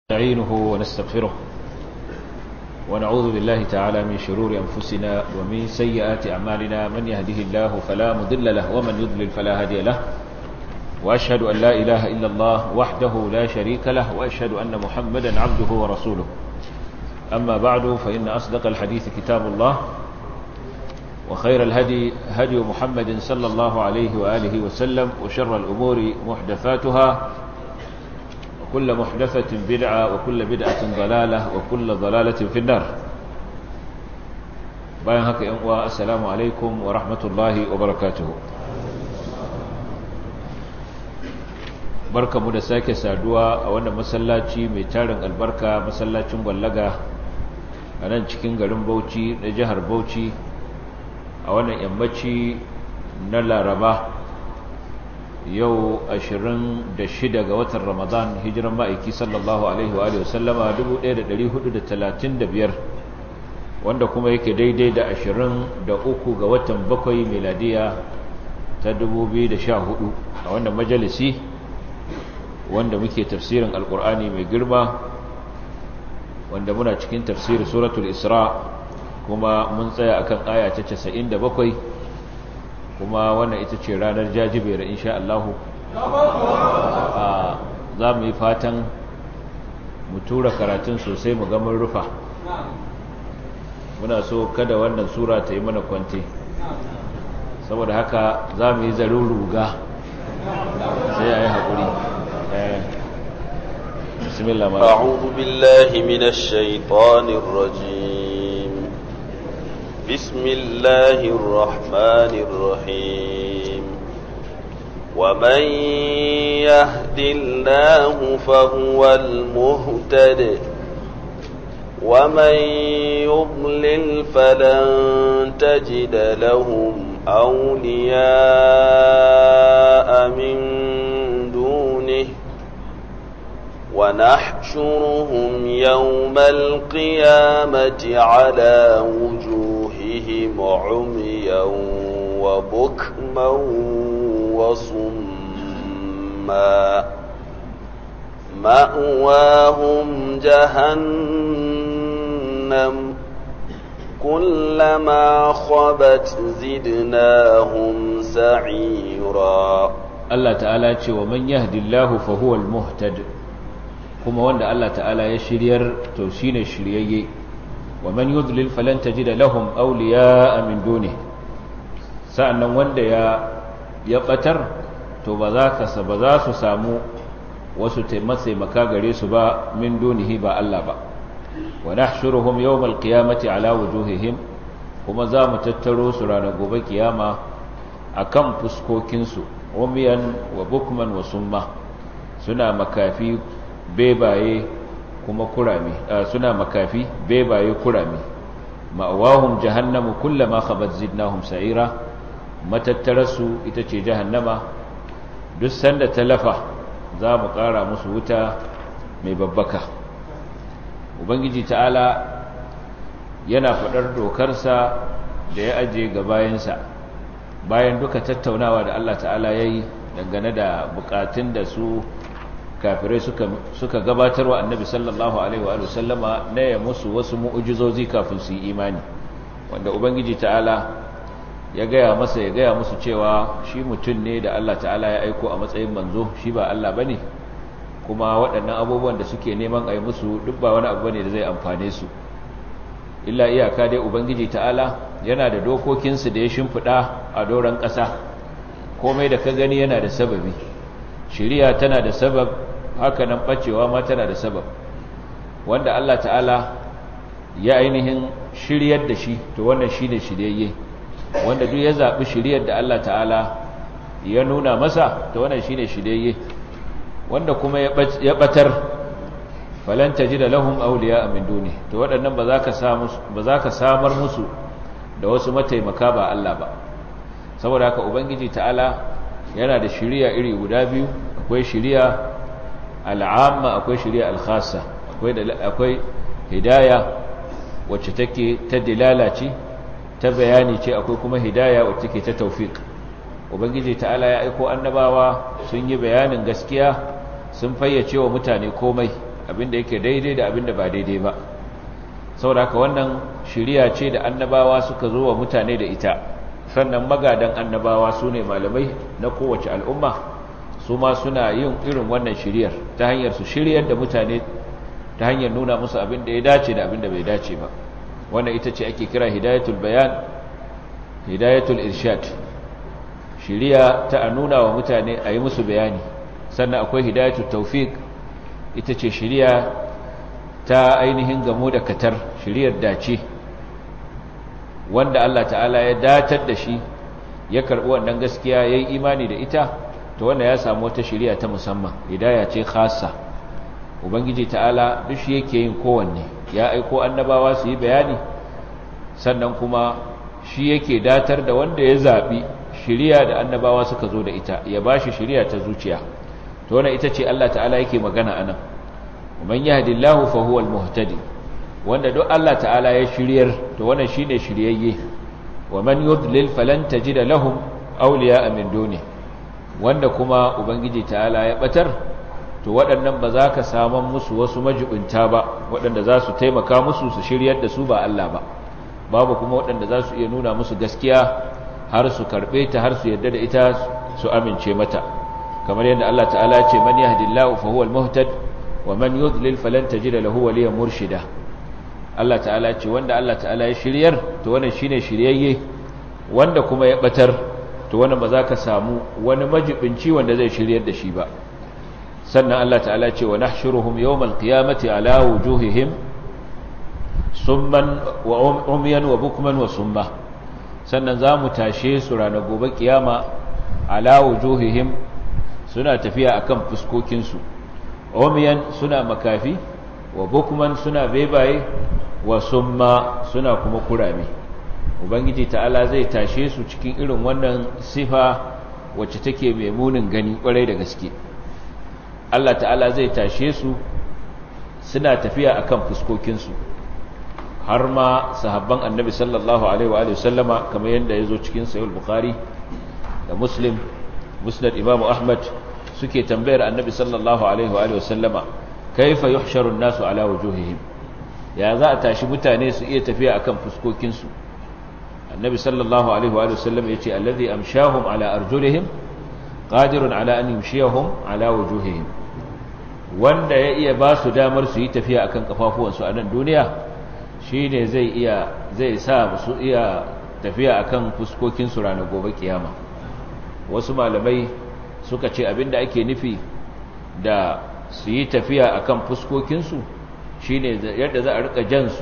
نستعينه ونستغفره ونعوذ بالله تعالى من شرور أنفسنا ومن سيئات أعمالنا من يهده الله فلا مضل له ومن يضلل فلا هادي له وأشهد أن لا إله إلا الله وحده لا شريك له وأشهد أن محمدا عبده ورسوله أما بعد فإن أصدق الحديث كتاب الله وخير الهدي هدي محمد صلى الله عليه وآله وسلم وشر الأمور محدثاتها وكل محدثة بدعة وكل بدعة ضلالة وكل ضلالة في النار bayan haka yan uwa assalamu alaikum wa rahmatullahi wa barakatuhu barkamu da sake saduwa a wannan masallaci mai tarin albarka masallacin gwallaga a nan cikin garin Bauchi na jihar Bauchi a wannan yammaci na Laraba yau 26 ga watan Ramadan hijiran ma'aiki sallallahu alaihi wa alihi wasallama 1435 wanda kuma yake daidai da 23 ga watan bakwai miladiya ta 2014 a wannan majalisi wanda muke tafsirin alkur'ani mai girma wanda muna cikin tafsirin suratul isra kuma mun tsaya akan aya ta 97 kuma wannan ita ce ranar jajibera insha Allahu za mu yi fatan mu tura karatun sosai mu ga mun rufa muna so kada wannan sura ta yi mana kwante saboda haka za mu yi zarin ruga sai a yi haƙuri bismillah ma أعوذ بالله من الشيطان الرجيم بسم الله الرحمن الرحيم ومن يهد الله فهو المهتد ومن يضلل فلن تجد لهم أولياء من دونه ونحشرهم يوم القيامة على وجوههم عميا وبكما وصما مأواهم جهنم كلما خبت زدناهم سعيرا Allah ta'ala ce wa man yahdillahu fa huwa al-muhtad kuma wanda Allah ta'ala ya shiryar to shine shiryayye wa man yudlil falan tajida lahum awliya'a min duni sa'annan wanda ya ya batar to ba za ka ba za su samu wasu taimaka gare su ba min dunihi ba Allah ba wa nahshuruhum yawmal qiyamati ala wujuhihim kuma za mu tattaro su ranar gobe kiyama akan fuskokin su umiyan wa bukman wa summa suna makafi bebaye kuma kurame suna makafi bebaye kurame ma'awahum jahannamu kullama khabat zidnahum sa'ira matattarasu ita ce jahannama duk sanda talafa za mu ƙara musu wuta mai babbaka ubangiji ta'ala yana faɗar dokarsa da ya aje ga bayansa bayan duka tattaunawa da Allah ta'ala ya yi dangane da bukatun da su kafirai suka gabatarwa annabi sallallahu alaihi wa sallama na ya musu wasu mu'ujizozi kafin su yi imani wanda ubangiji ta'ala ya gaya masa ya gaya musu cewa shi mutum ne da Allah ta'ala ya aiko a matsayin manzo shi ba Allah bane kuma waɗannan abubuwan da suke neman a yi musu duk ba wani abu bane da zai amfane su illa iyaka dai ubangiji ta'ala yana da dokokinsu da ya shimfiɗa a doron ƙasa komai da ka gani yana da sababi shiriya tana da sabab haka nan ɓacewa ma tana da sabab wanda Allah ta'ala ya ainihin shiryar da shi to wannan shi ne shiryayye wanda duk ya zaɓi shiryar da Allah ta'ala ya nuna masa to wannan shi ne shiryayye wanda kuma ya ɓatar falan tajida lahum awliya min duni to waɗannan ba za ka samu ba za ka samar musu da wasu mataimaka ba Allah ba saboda haka ubangiji ta'ala yana da shiriya iri guda biyu akwai shiriya al'amma akwai shiriya al-khassa akwai akwai hidaya wacce take ta dilala ce ta bayani ce akwai kuma hidaya wacce take ta tawfiq ubangiji ta'ala ya aiko annabawa sun yi bayanin gaskiya sun fayyace wa mutane komai abin da yake daidai da abin da ba daidai ba saboda haka wannan shiriya ce da annabawa suka zo wa mutane da ita sannan magadan annabawa su ne malamai na kowace al'umma su ma suna yin irin wannan shiriyar ta hanyar su shiryar da mutane ta hanyar nuna musu abin da ya dace da abin da bai dace ba wannan ita ce ake kira hidayatul bayan hidayatul irshad shiriya ta a nuna wa mutane a yi musu bayani sannan akwai hidayatul tawfiq ita ce shiriya ta ainihin gamo da katar shiriyar dace wanda Allah ta'ala ya datar da shi ya karɓi wannan gaskiya ya yi imani da ita to wanda ya samu wata shiriya ta musamman hidaya ce khasa ubangiji ta'ala duk shi yake yin kowanne ya aiko annabawa su yi bayani sannan kuma shi yake datar da wanda ya zaɓi shiriya da annabawa suka zo da ita ya ba shi shiriya ta zuciya to wannan ita ce Allah ta'ala yake magana anan man yahdillahu fa huwa al-muhtadi wanda duk Allah ta'ala ya shiryar to wannan shine shiryayye wa man yudlil falan tajida lahum awliya'a min duni wanda kuma ubangiji ta'ala ya batar to waɗannan ba za ka saman musu wasu majibinta ba waɗanda za su taimaka musu su shiryar da su ba Allah ba babu kuma waɗanda za su iya nuna musu gaskiya har su karɓe ta har su yarda da ita su amince mata kamar yadda Allah ta'ala ce man yahdillahu fa huwa al-muhtad wa man yudlil falan tajida lahu waliyan murshida Allah ta'ala ce wanda Allah ta'ala ya shiryar to wannan shine shiryayye wanda kuma ya batar to wannan ba za ka samu wani majibinci wanda zai shiryar da shi ba sannan Allah ta'ala ce wa nahshuruhum yawmal qiyamati ala wujuhihim summan wa umyan wa bukman wa summa sannan za mu tashe su ranar gobe kiyama ala wujuhihim suna tafiya akan fuskokinsu umyan suna makafi wa bukman suna bebaye wa summa suna kuma kurame ubangiji ta'ala zai tashe su cikin irin wannan sifa wacce take mai munin gani kwarai da gaske Allah ta'ala zai tashe su suna tafiya akan fuskokinsu har ma sahabban annabi sallallahu alaihi wa sallama kamar yadda ya zo cikin sayul bukhari da muslim musnad imamu ahmad suke tambayar annabi sallallahu alaihi wa sallama kaifa yuhsharu an-nasu ala wujuhihim ya za a tashi mutane su iya tafiya akan fuskokinsu annabi sallallahu alaihi wa sallam yace allazi amshahum ala arjulihim qadirun ala an yumshiyahum ala wujuhihim wanda ya iya ba su damar su yi tafiya akan kafafuwansu a nan duniya shine zai iya zai sa su iya tafiya akan fuskokinsu ranar gobe kiyama wasu malamai suka ce abinda ake nufi da su yi tafiya akan fuskokinsu shine yadda za a rika jansu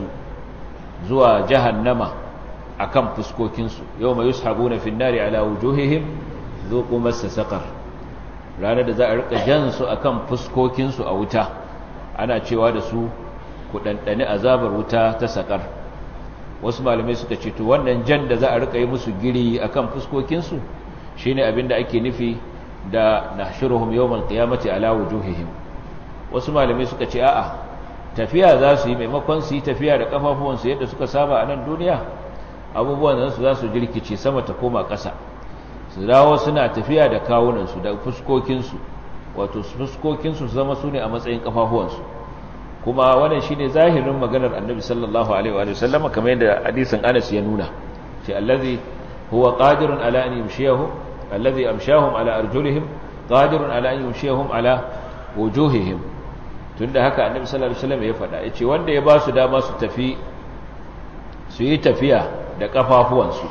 zuwa jahannama akan fuskokinsu yau mai yushabuna fin nari ala wujuhihim zuqu massa saqar ranar da za a rika jansu akan fuskokinsu a wuta ana cewa da su ku dandane azabar wuta ta sakar wasu malamai suka ce to wannan jan da za a rika yi musu giri akan fuskokinsu shine abinda ake nufi da nahshuruhum yawmal qiyamati ala wujuhihim wasu malamai suka ce a'a tafiya za su yi maimakon su yi tafiya da kafafuwansu yadda suka saba a nan duniya abubuwan nan su za su jirkice sama ta koma ƙasa su dawo suna tafiya da kawunansu da fuskokinsu wato fuskokinsu su zama su ne a matsayin kafafuwansu kuma wannan shine zahirin maganar annabi sallallahu alaihi wa sallam kamar yadda hadisin Anas ya nuna ce allazi huwa qadirun ala an yumshiyahum allazi amshahum ala arjulihim qadirun ala an yumshiyahum ala wujuhihim tunda haka annabi sallallahu alaihi wasallam ya faɗa yace wanda ya ba su dama su tafi su yi tafiya da kafafuwansu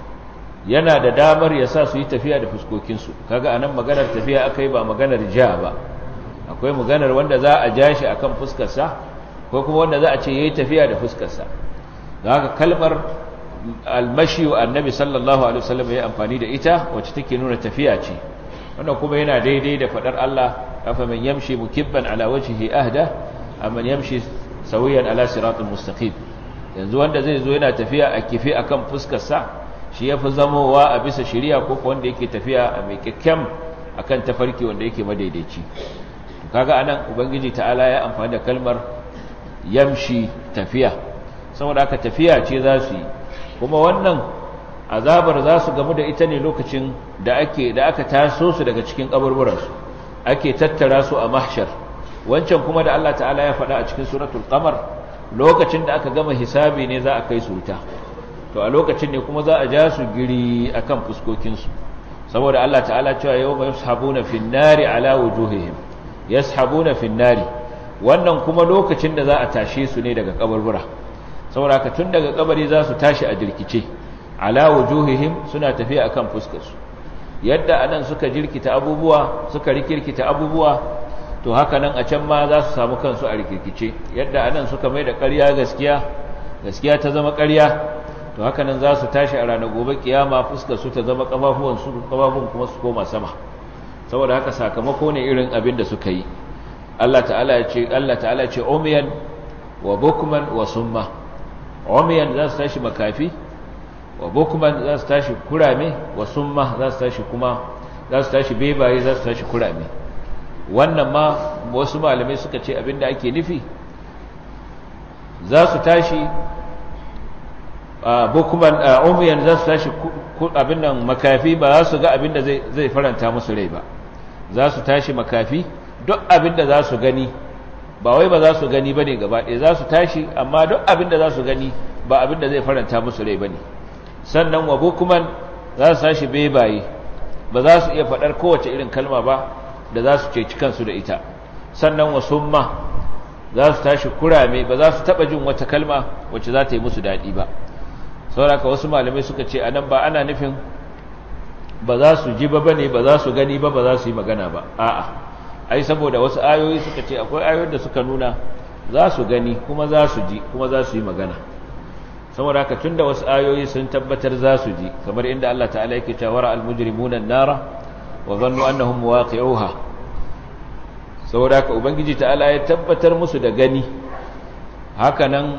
yana da damar ya sa su yi tafiya da fuskokinsu kaga anan maganar tafiya akai ba maganar ja ba akwai maganar wanda za a ja shi akan fuskarsa ko kuma wanda za a ce yayi tafiya da fuskarsa don haka kalmar almashi wa annabi sallallahu alaihi wasallam ya amfani da ita wacce take nuna tafiya ce wannan kuma yana daidai da fadar Allah afaman yamshi mukibban ala wajhihi ahda amman yamshi sawiyan ala siratul mustaqim yanzu wanda zai zo yana tafiya a kifi akan fuskar sa shi yafi zamowa a bisa shari'a ko wanda yake tafiya a mai kyakkyan akan tafarki wanda yake madaidaici to kaga anan ubangiji ta'ala ya amfani da kalmar yamshi tafiya saboda aka tafiya ce za su yi kuma wannan azabar za su gamu da ita ne lokacin da ake da aka taso su daga cikin kaburburansu ake tattara su a mahshar wancan kuma da Allah ta'ala ya faɗa a cikin suratul qamar lokacin da aka gama hisabi ne za a kai su wuta to a lokacin ne kuma za a ja su giri akan fuskokinsu saboda Allah ta'ala cewa yawma yashabuna fin nari ala wujuhihim yashabuna fin nari wannan kuma lokacin da za a tashe su ne daga kaburbura saboda ka tun daga kabari za su tashi a jirkice ala wujuhihim suna tafiya akan fuskarsu yadda anan suka jirkita abubuwa suka rikirkita abubuwa to haka nan a can ma za su samu kansu a rikirkice yadda anan suka mai da ƙarya gaskiya gaskiya ta zama ƙarya to haka nan za su tashi a ranar gobe kiyama fuskar su ta zama kafafuwan su kafafun kuma su koma sama saboda haka sakamako ne irin abin da suka yi Allah ta'ala ya ce Allah ta'ala ya ce umiyan wa bukman wa summa umiyan za su tashi makafi wa bukman za su tashi kurame wa summa za su tashi kuma za su tashi bebaye za su tashi kurame wannan ma wasu malamai suka ce abinda ake nufi za su tashi bukuman umiyan za su tashi abin nan makafi ba za su ga abin da zai faranta musu rai ba za su tashi makafi duk abin da za su gani ba wai ba za su gani ba ne gaba ɗaya za su tashi amma duk abin da za su gani ba abin da zai faranta musu rai ba ne sannan wa bukuman za su tashi bebaye ba za su iya faɗar kowace irin kalma ba da za su ceci kansu da ita sannan wa summa za su tashi kurame ba za su taɓa jin wata kalma wacce za ta yi musu daɗi ba sauraka wasu malamai suka ce a nan ba ana nufin ba za su ji ba bane ba za su gani ba ba za su yi magana ba a'a ai saboda wasu ayoyi suka ce akwai ayoyin da suka nuna za su gani kuma za su ji kuma za su yi magana saboda haka tunda wasu ayoyi sun tabbatar za su ji kamar inda Allah ta'ala yake cewa ra al-mujrimuna an-nara wa dhannu annahum waqi'uha saboda haka ubangiji ta'ala ya tabbatar musu da gani haka nan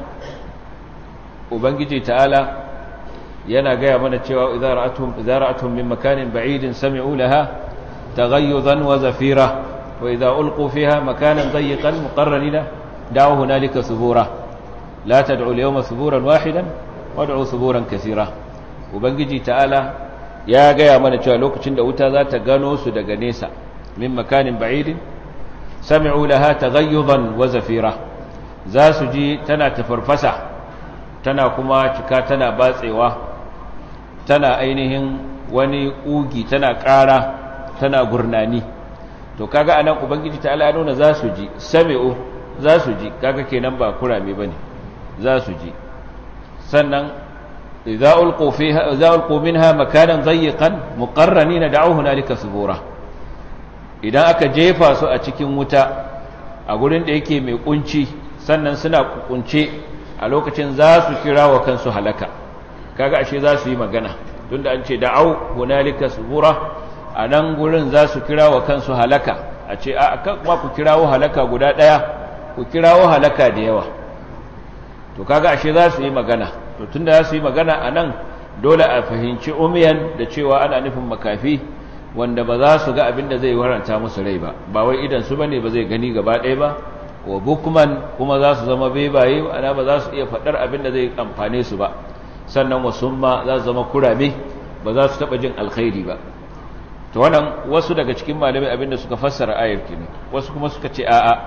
ubangiji ta'ala yana gaya mana cewa idza ra'atuhum idza ra'atuhum min makanin ba'idin sami'u laha taghayyuzan wa zafira wa idza ulqu fiha makanan dayyqan muqarranina da'u hunalika subura la tad'u al-yawma suburan wahidan wad'u suburan kaseera ubangiji ta'ala ya gaya mana cewa lokacin da wuta za ta gano su daga nesa min makanin ba'idin sami'u laha taghayyuzan wa zafira za su ji tana tafarfasa tana kuma cika tana batsewa tana ainihin wani ƙugi tana ƙara tana gurnani to kaga anan ubangiji ta ala nuna za su ji sami'u za su ji kaga kenan ba kurame bane za su ji sannan idza ulqu fiha idza ulqu minha makanan dayyqan muqarranina da'u hunalika subura idan aka jefa su a cikin wuta a gurin da yake mai kunci sannan suna kunce a lokacin za su kira wa kansu halaka kaga ashe za su yi magana tunda an ce da'au hunalika subura a nan gurin za su kira wa kansu halaka a ce a kuma ku kirawo halaka guda ɗaya ku kirawo halaka da yawa to kaga ashe za su yi magana to tunda za su yi magana a nan dole a fahimci umiyan da cewa ana nufin makafi wanda ba za su ga abin da zai waranta musu rai ba ba wai idan su bane ba zai gani gaba ɗaya ba wa bukman kuma za su zama bebaye ana ba za su iya faɗar abin da zai amfane su ba sannan wasumma za su zama kurame ba za su taɓa jin alkhairi ba to wannan wasu daga cikin malamai abin da suka fassara ayar ne wasu kuma suka ce a'a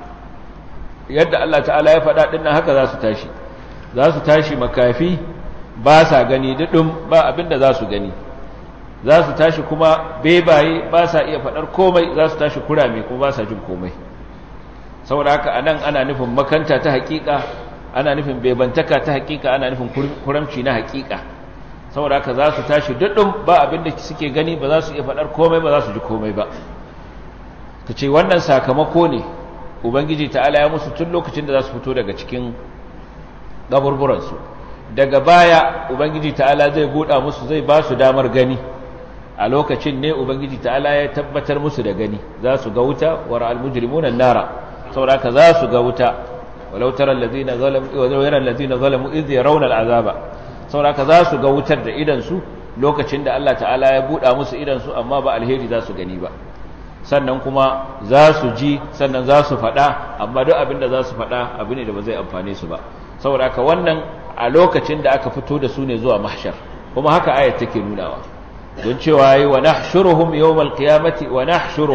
yadda Allah ta'ala ya faɗa ɗin haka za su tashi za su tashi makafi ba sa gani duɗin ba abin da za su gani za su tashi kuma bebaye ba sa iya faɗar komai za su tashi kurame kuma ba sa jin komai saboda haka anan ana nufin makanta ta hakika ana nufin bebantaka ta hakika ana nufin kuramci na hakika saboda haka za su tashi duddun ba abin da suke gani ba za su iya faɗar komai ba za su ji komai ba ka ce wannan sakamako ne ubangiji ta'ala ya musu tun lokacin da za su fito daga cikin gaburburansu daga baya ubangiji ta'ala zai buɗa musu zai ba su damar gani a lokacin ne ubangiji ta'ala ya tabbatar musu da gani za su ga wuta wa ra'al mujrimuna nara sauraka za su ga wuta walau tara allazina zalamu wa yara allazina zalamu idh yarawna al'azaba sauraka za su ga wutar da idan su lokacin da Allah ta'ala ya buɗa musu idan su amma ba alheri za su gani ba sannan kuma za su ji sannan za su faɗa amma duk abin da za su faɗa abu ne da ba zai amfane su ba sauraka wannan a lokacin da aka fito da su ne zuwa mahshar kuma haka ayat take nunawa don cewa yi wa nahshuruhum yawmal qiyamati wa nahshuruhum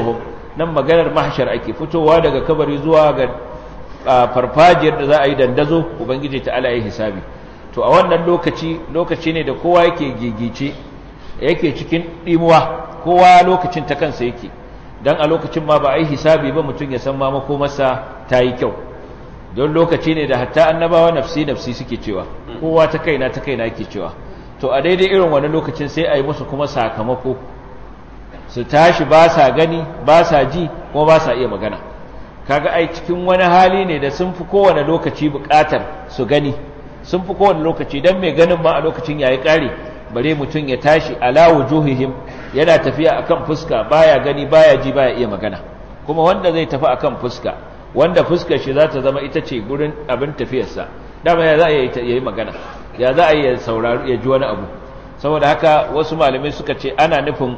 nan maganar mahshar ake fitowa daga kabari zuwa ga farfajiyar da za a yi dandazo ubangiji ta'ala ya hisabi to a wannan lokaci lokaci ne da kowa yake gigice yake cikin dimuwa kowa lokacin ta kansa yake dan a lokacin ma ba a yi hisabi ba mutum ya san ma makomarsa ta yi kyau don lokaci ne da hatta annabawa nafsi nafsi suke cewa kowa ta kaina ta kaina yake cewa to a daidai irin wani lokacin sai a yi musu kuma sakamako su tashi ba sa gani ba sa ji kuma ba sa iya magana kaga ai cikin wani hali ne da sun fi kowane lokaci bukatar su gani sun fi kowane lokaci don mai ganin ma a lokacin yayi kare bare mutum ya tashi ala wujuhihim yana tafiya akan fuska baya gani baya ji baya iya magana kuma wanda zai tafi akan fuska wanda fuskar shi za ta zama ita ce gurin abin tafiyarsa dama ya za a yi magana ya za a yi saurari ya ji wani abu saboda haka wasu malamai suka ce ana nufin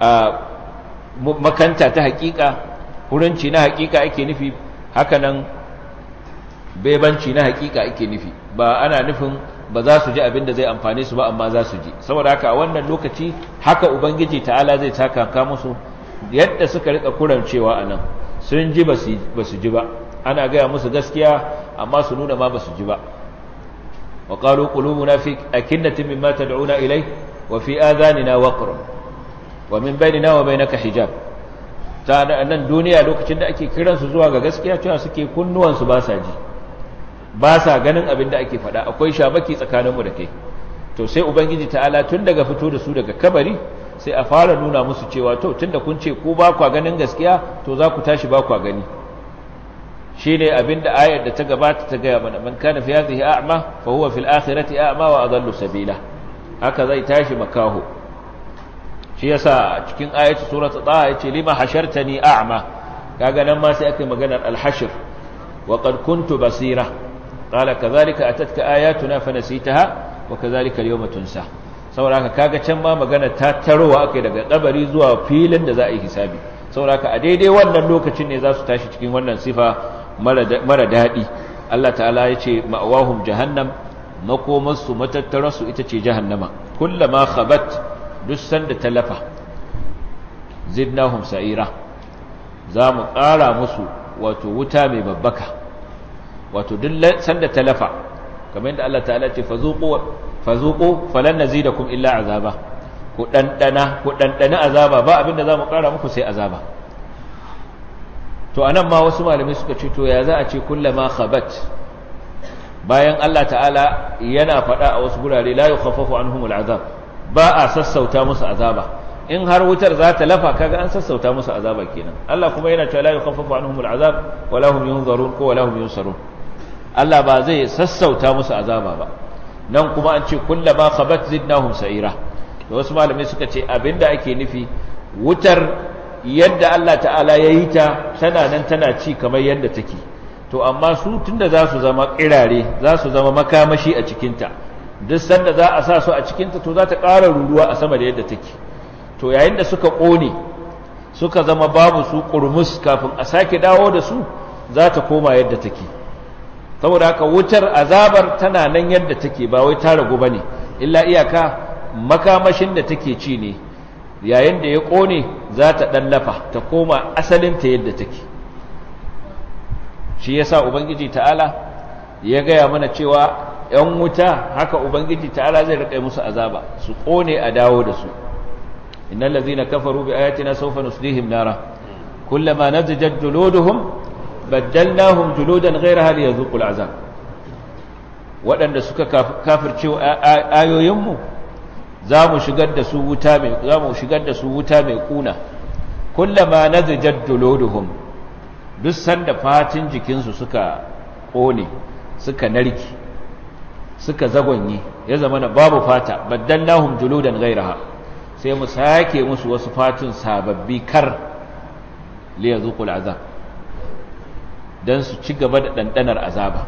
makanta ta hakika hurinci na hakika ake nufi hakanan bebanci na hakika ake nufi ba ana nufin ba za su ji abin da zai amfane su ba amma za su ji saboda haka a wannan lokaci haka ubangiji ta'ala zai takaka musu yadda suka rika kurancewa a nan sun ji ba su ji ba ana gaya musu gaskiya amma su nuna ma ba su ji ba wa qalu qulubuna fi akinnatin mimma tad'una ilay wa fi adhanina waqr wa min bainina wa bainaka hijab ta nan duniya lokacin da ake kiran su zuwa ga gaskiya cewa suke kunnuwan su ba sa ji ba sa ganin abin da ake faɗa akwai shabaki tsakaninmu da kai to sai ubangiji ta'ala tun daga fito da su daga kabari sai a fara nuna musu cewa to tunda kun ce ku ba kwa ganin gaskiya to za ku tashi ba kwa gani shine abinda ayar da ta gabata ta gaya mana man kana fi hadhihi a'ma fa huwa fil akhirati a'ma wa adallu sabila haka zai tashi makaho shi yasa a cikin ayatu suratul taha yace lima hashartani a'ma kaga nan ma sai aka maganar al-hashr wa qad kuntu basira qala kadhalika atatka ayatuna fanasitaha wa kadhalika al-yawma tunsa saboda haka kaga can ma magana ta tarowa akai daga kabari zuwa filin da za a yi hisabi saboda haka a daidai wannan lokacin ne za su tashi cikin wannan sifa mara daɗi Allah ta'ala ya ce ma'awahum jahannam makomarsu matattararsu ita ce jahannama kullama khabat duk sanda talafa zidnahum sa'ira za mu ƙara musu wato wuta mai babbaka wato duk sanda talafa kamar yadda Allah ta'ala ce fazuqu fazuqu falan nazidakum illa azaba ku dandana ku dandana azaba ba abinda za mu ƙara muku sai azaba to anan ma wasu malamai suka ce to ya za a ce kullama khabat bayan Allah ta'ala yana faɗa a wasu gurare la yukhaffafu anhumul azab ba a sassauta musu azaba in har wutar za ta lafa kaga an sassauta musu azaba kenan Allah kuma yana cewa la yukhaffafu anhumul azab wala hum yunzarun ko wala hum yunsarun Allah ba zai sassauta musu azaba ba nan kuma an ce kullama khabat zidnahum sa'ira da wasu malamai suka ce abinda ake nufi wutar yadda Allah ta'ala ya yi ta tana nan tana ci kamar yadda take to amma su tunda za su zama kirare za su zama makamashi a cikinta duk sanda za a sa su a cikinta to za ta ƙara ruruwa a sama da yadda take to yayin da suka ƙone suka zama babu su ƙurmus kafin a sake dawo da su za ta koma yadda take saboda haka wutar azabar tana nan yadda take ba wai ta ragu ba ne illa iyaka makamashin da take ci ne yayin da ya ƙone za ta ɗallafa ta koma asalinta yadda take shi ya sa ubangiji ta'ala ya gaya mana cewa ‘yan wuta haka ubangiji ta'ala zai riƙa musu azaba su ƙone a dawo da su innan lazina kafaru bi ayatina saufa nuslihim nara kullama nazijat juluduhum baddalnahum juludan ghayraha liyadhuqul azab waɗanda suka kafirce ayoyinmu za mu shigar da su wuta mai za mu shigar da su wuta mai kuna kullama nazajat juluduhum duk sanda fatin jikinsu suka kone suka narki suka zagonye ya zama na babu fata baddallahum juludan ghayraha sai mu sake musu wasu fatin sababbi kar li yazuqul azab dan su ci gaba da dandanar azaba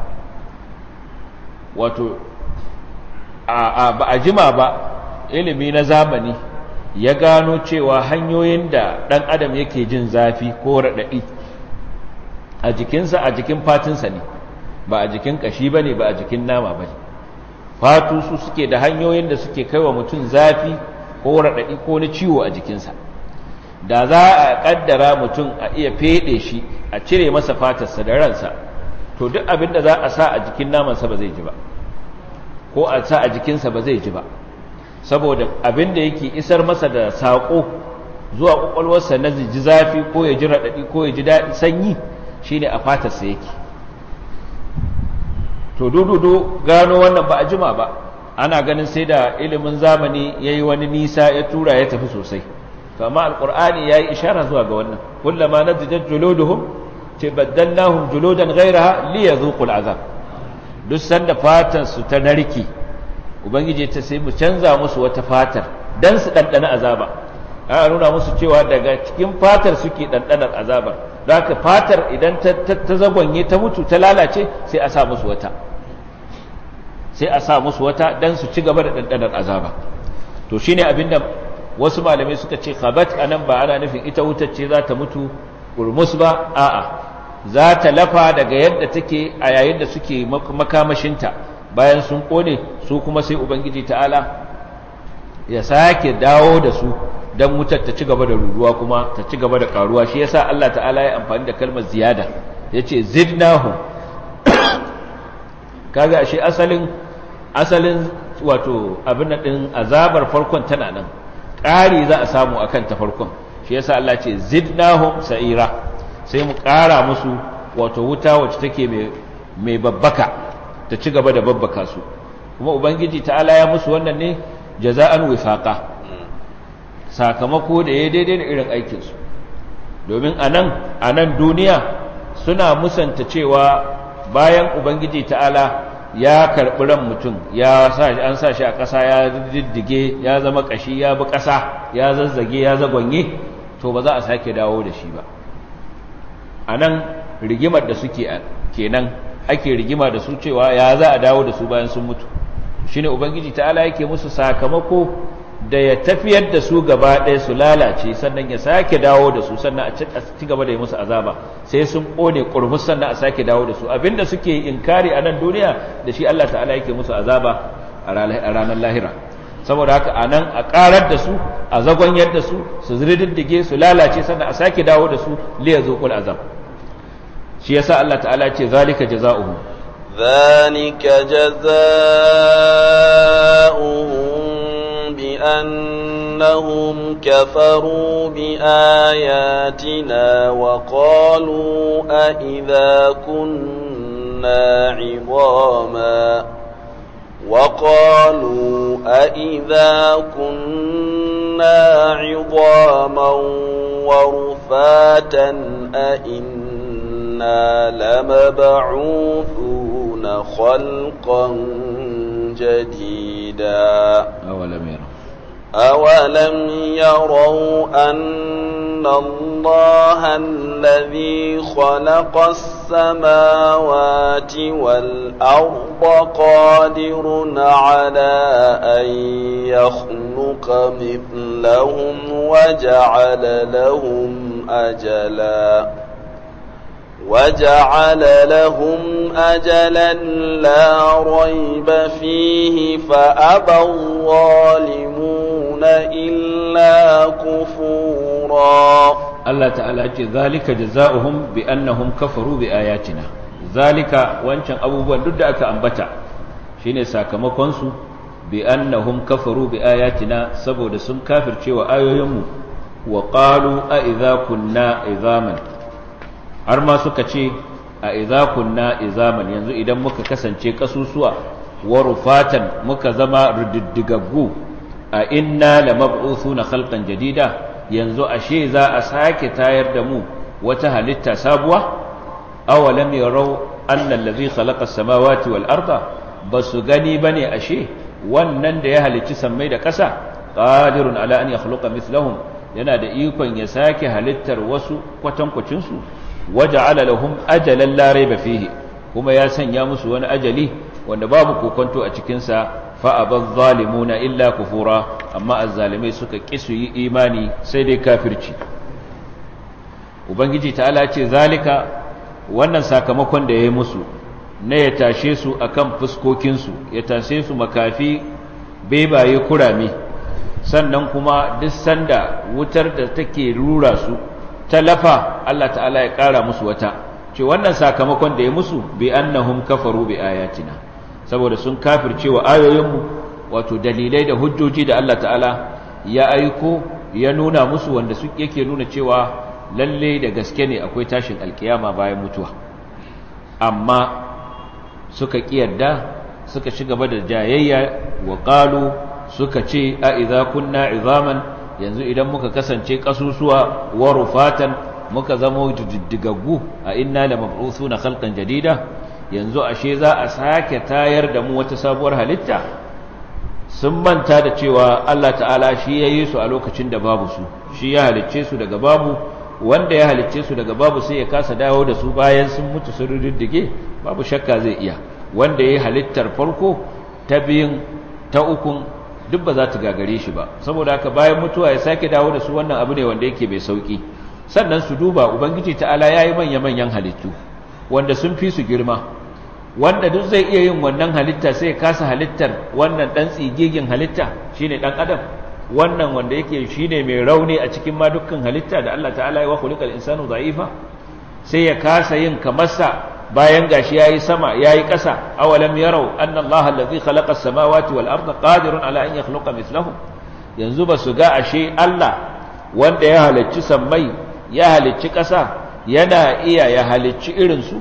wato a ba a jima ba ilimi na zamani ya gano cewa hanyoyin da ɗan adam yake jin zafi ko raɗaɗi a jikinsa a jikin fatinsa ne ba a jikin ƙashi ba ne ba a jikin nama ba ne fatu su suke da hanyoyin da suke kaiwa mutum zafi ko raɗaɗi ko na ciwo a jikinsa da za a kaddara mutum a iya fede shi a cire masa fatarsa da ransa to duk abin da za a sa a jikin namansa ba zai ji ba ko a sa a jikinsa ba zai ji ba saboda abin da yake isar masa da saƙo zuwa ƙwaƙwalwarsa na ji zafi ko ya ji raɗaɗi ko ya ji daɗi sanyi shine a fatarsa yake to dududu gano wannan ba a jima ba ana ganin sai da ilimin zamani ya yi wani nisa ya tura ya tafi sosai to amma alƙur'ani ya yi ishara zuwa ga wannan kullama na zijar juluduhum ce baddannahum juludan ghairaha li yazuqul azab duk sanda fatar su ta narki ubangiji ta sai mu canza musu wata fatar dan su dandana azaba a nuna musu cewa daga cikin fatar suke dandanar azabar don haka fatar idan ta ta zagonye ta mutu ta lalace sai a sa musu wata sai a sa musu wata dan su ci gaba da dandanar azaba to shine abinda wasu malamai suka ce khabat anan ba ana nufin ita wutar ce za ta mutu kurmus ba a'a za ta lafa daga yadda take a yayin da suke makamashinta bayan sun kone su kuma sai ubangiji ta'ala ya sake dawo da su don wutar ta ci gaba da ruruwa kuma ta ci gaba da karuwa shi yasa Allah ta'ala ya amfani da kalmar ziyada yace zidnahum kaga ashe asalin asalin wato abin din azabar farkon tana nan ƙari za a samu akan ta farkon shi yasa Allah ce zidnahum sa'ira sai mu ƙara musu wato wuta wacce take mai babbaka ta ci gaba da babbaka su kuma ubangiji ta'ala ya musu wannan ne jaza'an wifaqa sakamako da ya daidai da irin aikinsu domin anan anan duniya suna musanta cewa bayan ubangiji ta'ala ya karɓi ran mutum ya an sa shi a ƙasa ya diddige ya zama ƙashi ya bi ƙasa ya zazzage ya zagonye to ba za a sake dawo da shi ba a nan rigimar da suke kenan ake rigima da su cewa ya za a dawo da su bayan sun mutu shi ne ubangiji ta'ala yake musu sakamako da ya tafiyar da su gaba ɗaya su lalace sannan ya sake dawo da su sannan a ci gaba da yi musu azaba sai sun ƙone ƙurmus sannan a sake dawo da su abinda suke inkari a nan duniya da shi Allah ta'ala yake musu azaba a ranar lahira saboda haka a nan a ƙarar da su a zagon yadda su su ziriddige su lalace sannan a sake dawo da su liya zuƙul azab shi yasa Allah ta'ala ce zalika jaza'uhu ذلك جزاؤهم بأنهم كفروا بآياتنا وقالوا أئذا كنا عظاما وقالوا أئذا كنا عظاما ورفاتا أئنا لمبعوثون خلقا جديدا أولم يروا أولم يروا أن الله الذي خلق السماوات والأرض قادر على أن يخلق مثلهم وجعل لهم أجلا وجعل لهم أجلا لا ريب فيه فأبى الظالمون إلا كفورا Allah ta'ala ce zalika jazaohum bi annahum kafaru bi ayatina zalika wancan abubuwan duk da aka ambata shine sakamakon su bi annahum kafaru bi ayatina saboda sun kafircewa ayoyinmu wa qalu a idza kunna izaman har ma suka ce a idza kunna izaman yanzu idan muka kasance kasusuwa wa rufatan muka zama rididdigaggu a inna lamab'uthuna khalqan jadida yanzu ashe za a sake tayar da mu wata halitta sabuwa awalam yarau anna allazi khalaqa as-samawati wal arda basu gani bane ashe wannan da ya halicci sammai da ƙasa qadirun ala an yakhluqa mithlahum yana da ikon ya sake halittar wasu kwatankwacin su waja'ala lahum ajalan la rayba fihi kuma ya sanya musu wani ajali wanda babu kokonto a cikin sa fa'abar zalimuna illa kufura amma azzalimai suka ƙi su yi imani sai dai kafirci ubangiji ta'ala ce zalika wannan sakamakon da ya yi musu na ya tashe su akan fuskokinsu ya tashe su makafi bebaye kurame sannan kuma duk sanda wutar da take rura su talafa Allah ta'ala ya ƙara musu wata ce wannan sakamakon da ya musu bi annahum kafaru bi ayatina saboda sun kafirce wa ayoyinmu wato dalilai da hujjoji da Allah ta'ala ya aiko ya nuna musu wanda su yake nuna cewa lalle da gaske ne akwai tashin alkiyama bayan mutuwa amma suka kiyarda suka ci gaba da jayayya wa qalu suka ce a idza kunna izaman yanzu idan muka kasance kasusuwa wa rufatan muka zama diddigaggu a inna la mab'uthuna khalqan jadida yanzu ashe za a sake tayar da mu wata sabuwar halitta sun manta da cewa Allah ta'ala shi ya yi su a lokacin da babu su shi ya halicce su daga babu wanda ya halicce su daga babu sai ya kasa dawo da su bayan sun mutu sun riddige babu shakka zai iya wanda ya yi halittar farko ta biyun ta ukun duk ba za ta gagare shi ba saboda haka bayan mutuwa ya sake dawo da su wannan abu ne wanda yake mai sauki sannan su duba ubangiji ta'ala ya yi manya-manyan halittu wanda sun fi su girma wanda duk zai iya yin wannan halitta sai ya kasa halittar wannan dan tsigigin halitta shine dan adam wannan wanda yake shine mai rauni a cikin ma dukkan halitta da Allah ta'ala ya wa khuliqal insanu dha'ifa sai ya kasa yin kamarsa bayan gashi yayi sama yayi ƙasa awalam yarau anna Allah allazi khalaqa as-samawati wal arda qadirun ala an yakhluqa mithlahum yanzu ba su ga ashe Allah wanda ya halicci sammai ya halicci ƙasa yana iya ya halicci irin su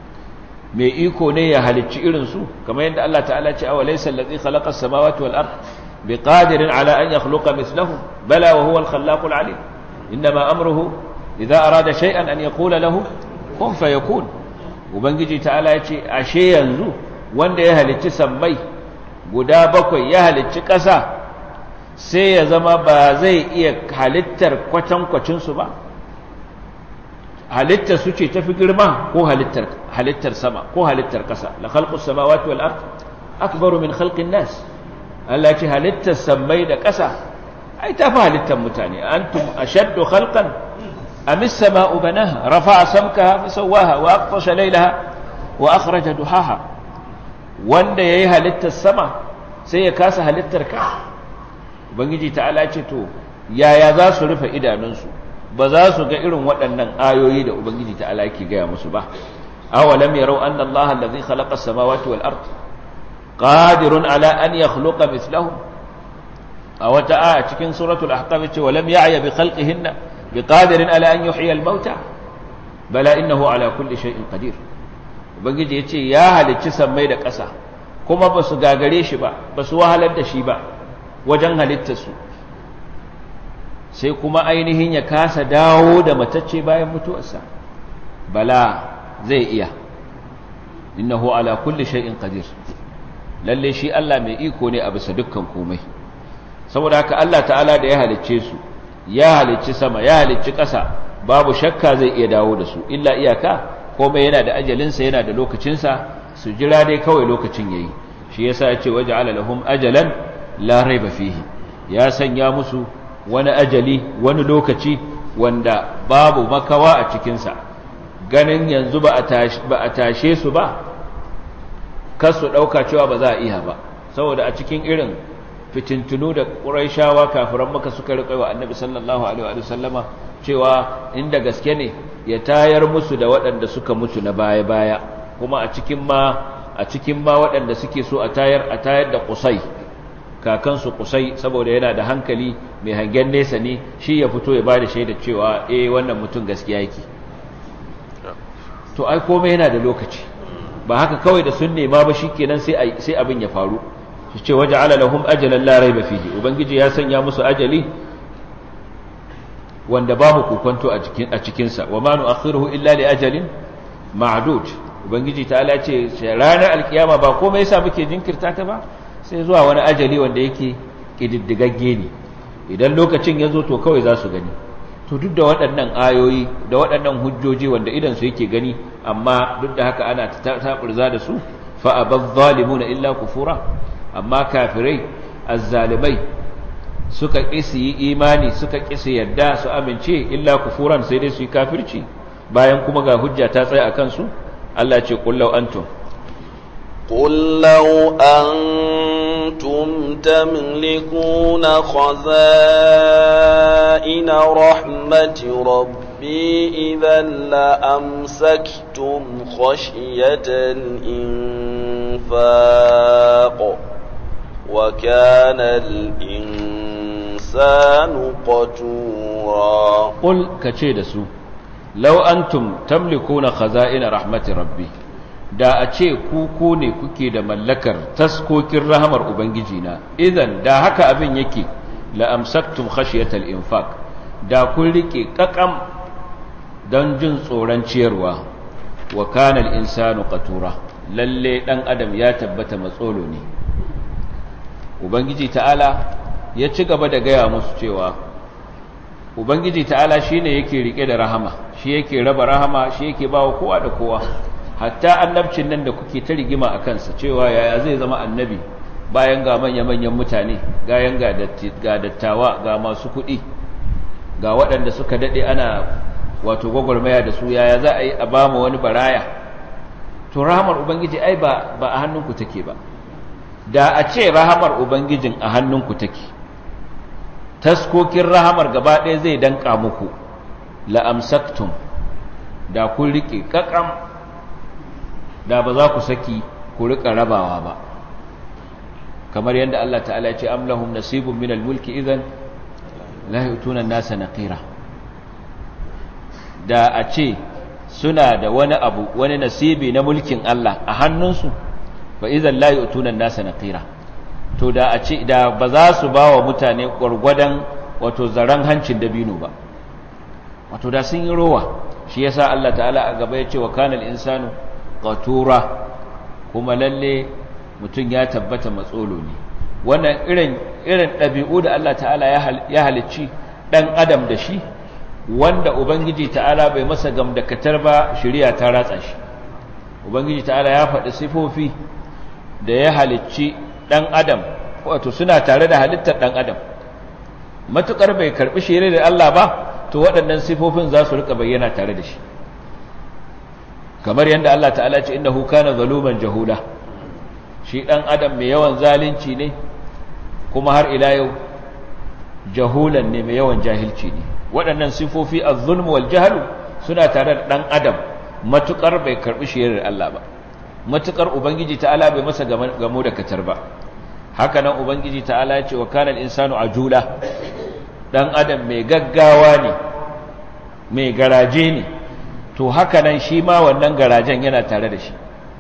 mai iko ne ya halicci irinsu kamar yadda Allah ta'ala ce awa laysa allazi khalaqa as-samawati wal ard biqadirin ala an yakhluqa mithlahum bala wa huwa al-khallaqul alim inma amruhu idza arada shay'an an yaqula lahu kun fayakun ubangiji ta'ala ya ce ashe yanzu wanda ya halicci sammai guda bakwai ya halicci ƙasa sai ya zama ba zai iya halittar kwatankwacin su ba halittar su ce tafi girma ko halittar halittar sama ko halittar ƙasa la khalqus samawati wal ard akbaru min khalqin nas Allah ce halittar samai da ƙasa ai tafi halittar mutane antum ashaddu khalqan am as-sama'u banaha rafa'a samkaha fasawwaha wa aqtasha laylaha wa akhraja duhaha wanda yayi halittar sama sai ya kasa halittar ka ubangiji ta'ala ce to yaya za su rufe idanunsu ba za su ga irin waɗannan ayoyi da ubangiji ta'ala yake gaya musu ba awalam yarau anna allaha allazi khalaqa as-samawati wal ard qadirun ala an yakhluqa mithlahum a wata aya cikin suratul ahqaf ce walam ya'ya bi khalqihinna biqadirin ala an yuhyiya al-mauta bala innahu ala kulli shay'in qadir ubangiji yace ya halicci sammai da ƙasa kuma ba su gagare shi ba ba su wahalar da shi ba wajen halittarsu sai kuma ainihin ya kasa dawo da matacce bayan mutuwarsa bala zai iya innahu ala kulli shay'in qadir lalle shi Allah mai iko ne a bisa dukkan komai saboda haka Allah ta'ala da ya halicce su ya halicci sama ya halicci ƙasa babu shakka zai iya dawo da su illa iyaka komai yana da ajalinsa yana da lokacinsa su jira dai kawai lokacin yayi shi yasa ya ce waja'ala lahum ajalan la raiba fihi ya sanya musu wani ajali wani lokaci wanda babu makawa a cikinsa ganin yanzu ba a tashe su ba kasu ɗauka cewa ba za a iya ba saboda a cikin irin fitintunu da ƙuraishawa kafiran maka suka riƙa wa annabi sallallahu alaihi wa sallama cewa inda gaske ne ya tayar musu da waɗanda suka mutu na baya-baya kuma a cikin ma a cikin ma waɗanda suke so a tayar a tayar da kusai kakansu kusai saboda yana da hankali mai hangen nesa ne shi ya fito ya bada shaida cewa eh wannan mutum gaskiya yake to ai komai yana da lokaci ba haka kawai da sun nema ba shikenan sai sai abin ya faru shi ce waja'ala lahum ajalan la rayba fihi ubangiji ya sanya musu ajali wanda babu kokonto a cikin a cikin sa wa ma nu'akhiruhu illa li ajalin ma'dud ubangiji ta ala ce ranar alkiyama ba komai yasa muke jinkirta ta ba sai zuwa wani ajali wanda yake kididdigagge ne idan lokacin ya zo to kawai za su gani to duk da waɗannan ayoyi da waɗannan hujjoji wanda idan su yake gani amma duk da haka ana taɓurza da su fa abaz zalimuna illa kufura amma kafirai azzalimai suka ƙi su yi imani suka ƙi su yadda su amince illa kufuran sai dai su yi kafirci bayan kuma ga hujja ta tsaya a kansu Allah ce kullau antum قل لو كنتم تملكون خزائن رحمة ربي إذا لأمسكتم خشية الإنفاق وكان الإنسان قتورا قل كتشيد سو لو أنتم تملكون خزائن رحمة ربي da a ce ku ku ne kuke da mallakar taskokin rahamar ubangijina idan da haka abin yake la amsaktum khashiyatal infaq da kun rike kakam don jin tsoron ciyarwa wa kana al insanu qatura lalle dan adam ya tabbata matsolo ne ubangiji ta'ala ya ci gaba da gaya musu cewa ubangiji ta'ala shine yake rike da rahama shi yake raba rahama shi yake bawa kowa da kowa hatta annabcin nan da kuke ta rigima a kansa cewa yaya zai zama annabi bayan ga manya-manyan mutane gayan ga dattawa ga masu kuɗi ga waɗanda suka daɗe ana wato gwagwarmaya da su yaya za a yi a ba mu wani baraya to rahamar ubangiji ai ba a hannunku take ba da a ce rahamar ubangijin a hannunku take taskokin rahamar gaba ɗaya zai danka muku la'amsaktum da kun riƙe ƙaƙam da ba za ku saki ku riƙa rabawa ba kamar yadda Allah ta'ala ce am lahum nasibun minal mulki idan la yutuna an-nasa naqira da a ce suna da wani abu wani nasibi na mulkin Allah a hannunsu fa idan la yutuna an-nasa naqira to da a ce da ba za su ba wa mutane gwargwadon wato zaran hancin dabino ba wato da sun yi rowa shi yasa Allah ta'ala a gaba ya ce wa kanal insanu qatura kuma lalle mutum ya tabbata matsolo ne wannan irin irin ɗabi'u da Allah ta'ala ya halicci ɗan adam da shi wanda ubangiji ta'ala bai masa gamdakatar ba shari'a ta ratsa shi ubangiji ta'ala ya faɗi sifofi da ya halicci ɗan adam wato suna tare da halittar ɗan adam matukar bai karɓi shari'ar da Allah ba to waɗannan sifofin za su rika bayyana tare da shi kamar yadda Allah ta'ala ce innahu kana zaluman jahula shi dan adam mai yawan zalunci ne kuma har ila yau jahulan ne mai yawan jahilci ne waɗannan sifofi az-zulm wal jahl suna tare da dan adam matukar bai karbi shirin Allah ba matukar ubangiji ta'ala bai masa gamo da katar ba haka nan ubangiji ta'ala ya ce wa kana al-insanu ajula dan adam mai gaggawa ne mai garaje ne to haka nan shi ma wannan garajen yana tare da shi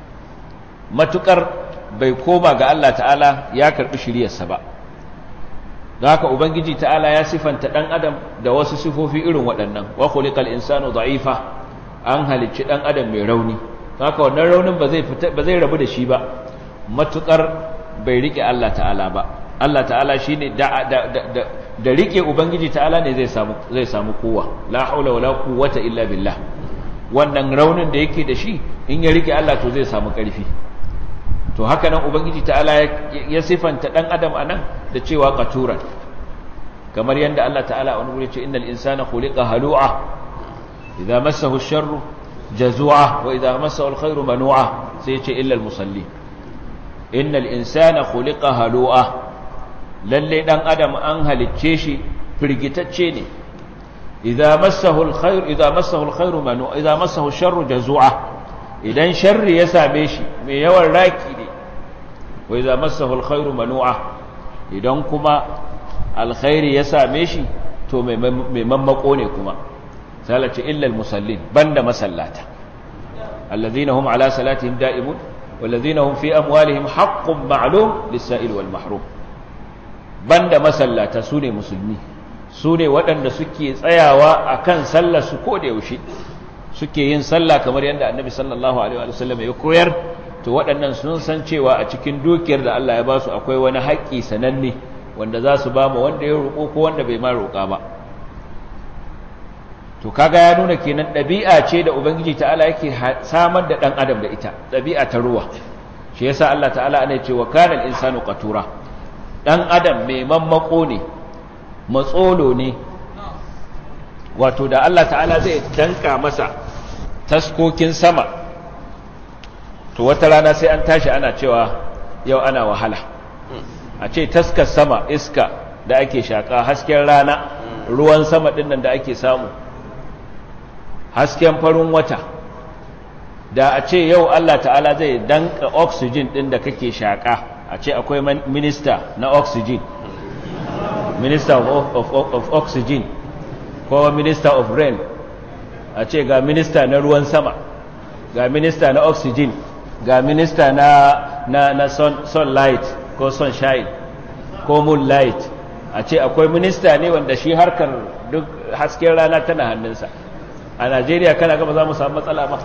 matukar bai koma ga Allah ta'ala ya karbi shiriyarsa ba don haka ubangiji ta'ala ya sifanta dan adam da wasu sifofi irin waɗannan wa khuliqal insanu da'ifa an halicci dan adam mai rauni haka wannan raunin ba zai ba zai rabu da shi ba matukar bai rike Allah ta'ala ba Allah ta'ala shine da da da da rike ubangiji ta'ala ne zai samu zai samu kowa la haula wala quwwata illa billah wannan raunin da yake da shi in ya rike Allah to zai samu ƙarfi to haka nan ubangiji ta'ala ya sifanta dan adam anan da cewa qaturan kamar yanda Allah ta'ala wani gure ce innal insana khuliqa halu'a idza massahu ash-sharru jazua wa idza massahu al-khairu manu'a sai ya ce illa al-musalli innal insana khuliqa halu'a lalle dan adam an halicce shi firgitacce ne idza massahu alkhair idza massahu alkhairu manu idza massahu sharru jazua idan sharri ya same shi mai yawan raki ne wa idza massahu alkhairu manu'a idan kuma alkhairi ya same shi to mai mammako ne kuma salace illa almusallin banda masallata alladhina hum ala salatihim da'imun والذين هم في أموالهم حق معلوم للسائل والمحروم بند مسلata sune musulmi sune waɗanda suke tsayawa akan sallar su ko da yaushe suke yin sallah kamar yadda annabi sallallahu alaihi wa sallam ya koyar to waɗannan sun san cewa a cikin dukiyar da Allah ya ba su akwai wani haƙƙi sananne wanda za su ba mu wanda ya roƙo ko wanda bai ma roƙa ba to kaga ya nuna kenan ɗabi'a ce da ubangiji ta'ala yake samar da ɗan adam da ita ɗabi'a ta ruwa shi yasa Allah ta'ala ana cewa kana al-insanu qatura ɗan adam mai mammako ne matsolo ne wato da Allah ta'ala zai danka masa taskokin sama to wata rana sai an tashi ana cewa yau ana wahala a ce taskar sama iska da ake shaƙa hasken rana ruwan sama ɗin nan da ake samu hasken farin wata da a ce yau Allah ta'ala zai danka oxygen ɗin da kake shaƙa a ce akwai minista na oxygen minister of, of, of, of oxygen ko minister of rain a ce ga minista na ruwan sama ga minista na oxygen ga minista na, na, na sun, sunlight ko sunshine ko moonlight a ce akwai minista ne wanda shi harkar duk hasken rana tana hannunsa a najeriya kana gaba za mu samu matsala ba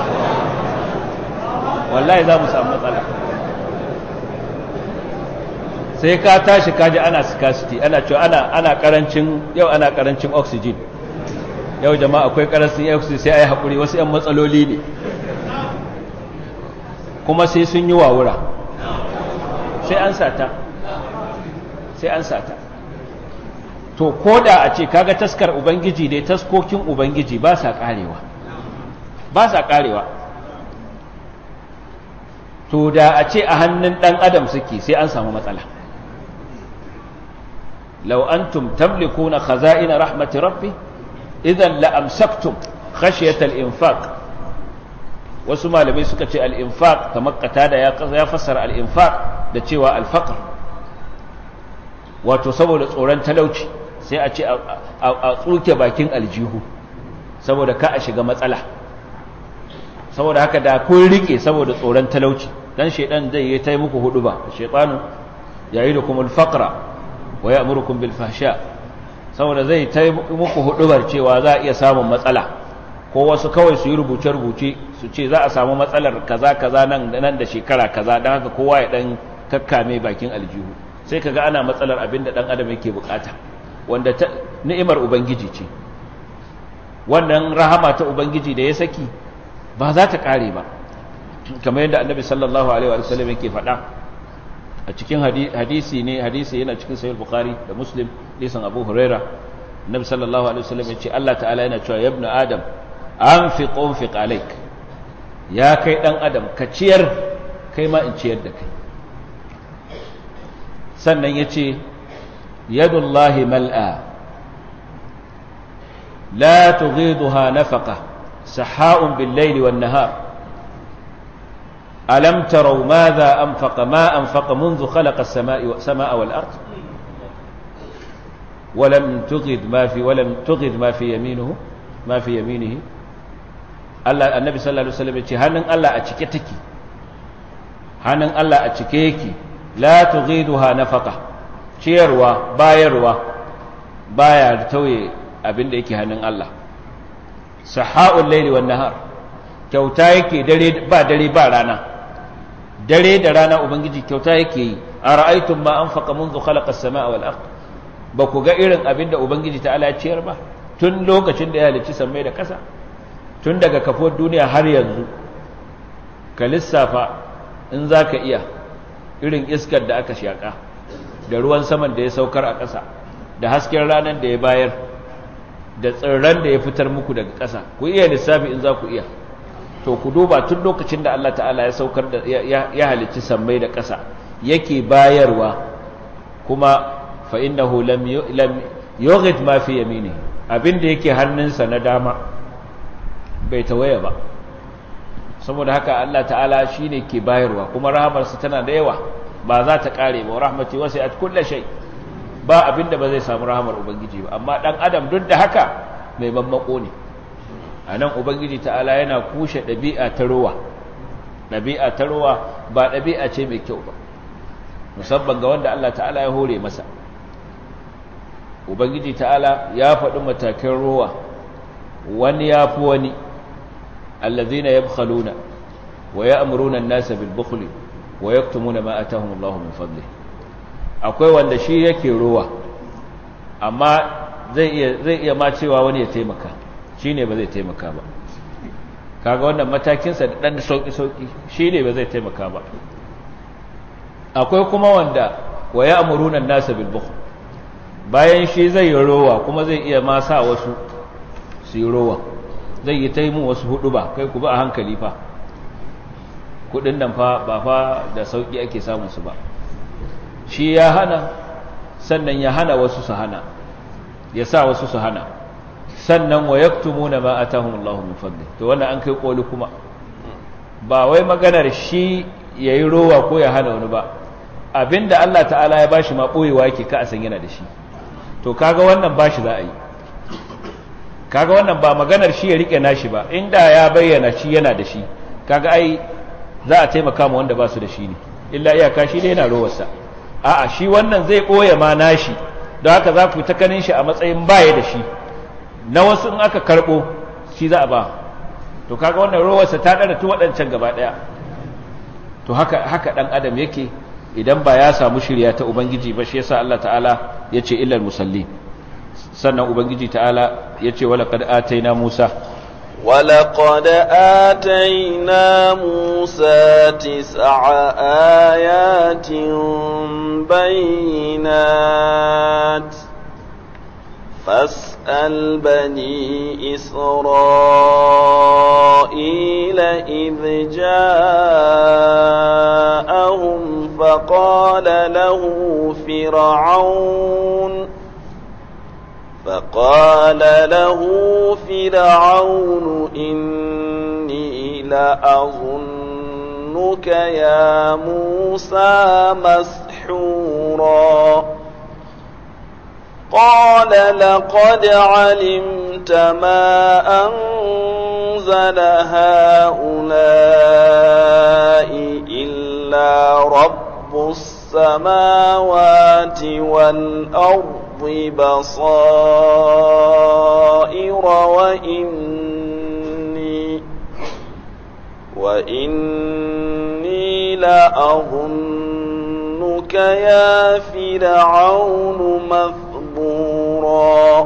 wallahi za mu samu matsala sai ka tashi kaji ana scarcity ana cewa ana ana karancin yau ana karancin oxygen yau jama'a akwai karancin oxygen sai ai hakuri wasu yan matsaloli ne kuma sai sun yi wawura sai an sata sai an sata to koda a ce kaga taskar ubangiji dai taskokin ubangiji ba sa karewa ba sa karewa to da a ce a hannun dan adam suke sai an samu matsala لو أنتم تملكون خزائن رحمة ربي إذا لأمسكتم خشية الإنفاق وسمى لبي سكة الإنفاق كما قتادة يفسر الإنفاق دتشوى الفقر وتصور tsoron talauci sai a ce a tsuke bakin aljihu saboda ka a shiga matsala saboda haka da kun rike saboda tsoron talauci dan shedan zai yi ta muku hudu ba shaytanu yayi da kuma al-faqra wa ya'murukum bil fahsha saboda zai ta muku hudubar cewa za a iya samun matsala ko wasu kawai su yi rubuce rubuce su ce za a samu matsalar kaza kaza nan nan da shekara kaza dan haka kowa ya dan kakkame bakin aljihu sai kaga ana matsalar abin da dan adam yake bukata wanda ta ni'imar ubangiji ce wannan rahama ta ubangiji da ya saki ba za ta kare ba kamar yadda annabi sallallahu alaihi wa sallam yake faɗa a cikin hadisi ne hadisi yana cikin sahih bukhari da muslim lisan abu huraira annabi sallallahu alaihi wasallam yace Allah ta'ala yana cewa ya ibn adam anfiq unfiq alaik ya kai dan adam ka ciyar kai ma in ciyar da kai sannan yace yadullahi mal'a la tughiduha nafaqa saha'un bil layli wan nahar ألم تروا ماذا أنفق ما أنفق منذ خلق السماء السماء والأرض ولم تغد ما في ولم تغد ما في يمينه ما في يمينه الله النبي صلى الله عليه وسلم يقول هنن الله أتشكي تكي هنن الله أتشكيكي لا تغيدها نفقة ciyarwa bayarwa baya tauye abin da yake hannun Allah saha'ul laili wan nahar kyauta yake dare ba dare ba rana dare da rana ubangiji kyauta yake yi a ra'aitun ma an faƙa munzu khalaƙa sama wal ard ba ku ga irin abin da ubangiji ta ala ciyar ba tun lokacin da ya halicci sammai da ƙasa tun daga kafuwar duniya har yanzu ka lissafa in za ka iya irin iskar da aka shaƙa da ruwan saman da ya saukar a ƙasa da hasken ranar da ya bayar da tsirran da ya fitar muku daga ƙasa ku iya lissafi in za ku iya to ku duba tun lokacin da Allah ta'ala ya saukar da ya halicci sammai da ƙasa yake bayarwa kuma fa innahu lam lam yughid ma fi yamini abinda yake hannunsa na dama bai tawaya ba saboda haka Allah ta'ala shine ke bayarwa kuma rahamarsa tana da yawa ba za ta kare ba rahmati wasi'at kulli shay ba abinda ba zai samu rahamar ubangiji ba amma dan adam duk da haka mai mammako ne a nan ubangiji ta'ala yana kushe ɗabi'a ta ruwa ɗabi'a ta ruwa ba ɗabi'a ce mai kyau ba musamman ga wanda Allah ta'ala ya hore masa ubangiji ta'ala ya faɗi matakan ruwa wani ya fi wani allazina yabkhaluna wa ya'muruna an-nasa bil bukhli wa yaktumuna ma atahum Allahu min fadli akwai wanda shi yake ruwa amma zai iya zai iya ma cewa wani ya taimaka shi ne ba zai taimaka ba kaga wannan matakinsa da ɗan sauƙi-sauƙi shi ne ba zai taimaka ba akwai kuma wanda wa ya amurunan nasa bilbuku bayan shi zai yi rowa kuma zai iya ma sa wasu su yi rowa zai yi ta yi mun wasu hudu ba kai ku ba a hankali fa kudin nan fa ba fa da sauƙi ake samun su ba shi ya hana sannan ya hana wasu su hana ya sa wasu su hana sannan wa yaktumuna ma atahum Allahu min fadli to wannan an kai koli kuma ba wai maganar shi yayi rowa ko ya hana wani ba abinda Allah ta'ala ya bashi ma boyewa yake ka a san yana da shi to kaga wannan bashi za a yi kaga wannan ba maganar shi ya rike nashi ba inda ya bayyana shi yana da shi kaga ai za a taimaka mu wanda ba su da shi ne illa iyaka shi dai yana rowarsa a'a shi wannan zai boye ma nashi don haka za ku ta kanin shi a matsayin baya da shi na wasu in aka karbo shi za a ba to kaga wannan rowarsa ta dana tu waɗancan gaba ɗaya to haka haka dan adam yake idan ba ya samu shirya ta ubangiji ba shi yasa Allah ta'ala yace illal musallin sannan ubangiji ta'ala yace wala qad ataina musa ولقد آتينا موسى تسع آيات بينات فاسأل بني إسرائيل إذ جاءهم فقال له فرعون فقال له فرعون إني لأظنك يا موسى مسحورا قال لقد علمت ما أنزل هؤلاء إلا رب السماوات والأرض بصائر وإني وإني لأظنك يا فرعون مثبورا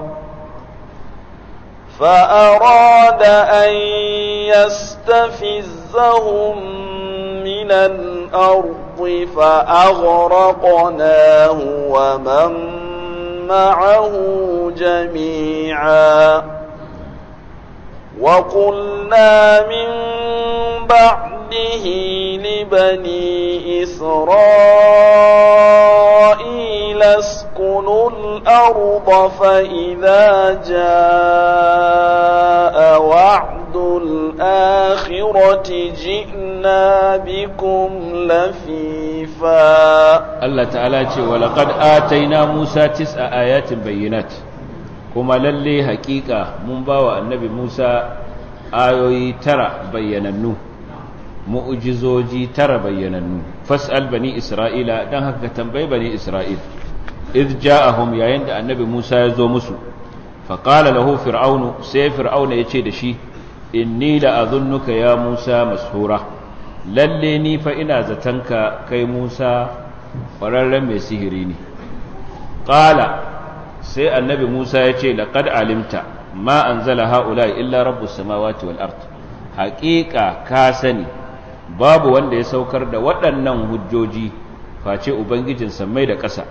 فأراد أن يستفزهم من الأرض فأغرقناه ومن معه جميعا وقلنا من بعده لبني إسرائيل اسكنوا الأرض فإذا جاء وعد الآخرة جئنا بكم لفيفا Allah ta'ala ce wa laqad ataina Musa tis'a ayatin bayyinat kuma lalle hakika mun bawa annabi Musa ayoyi tara bayyanannu mu'jizoji tara bayyanannu fas'al bani Isra'ila dan haka tambayi bani Isra'il id ja'ahum yayin da annabi Musa ya zo musu fa qala lahu fir'aunu sai fir'auna yace da shi inni la azunnuka ya Musa mashura lalle ni fa ina zatanka kai Musa ƙwararren mai sihiri ne ƙala sai annabi musa ya ce laƙad alimta ma an zala ha'ula illa rabu samawati wal art haƙiƙa ka sani babu wanda ya saukar da waɗannan hujjoji face ubangijin sammai da ƙasa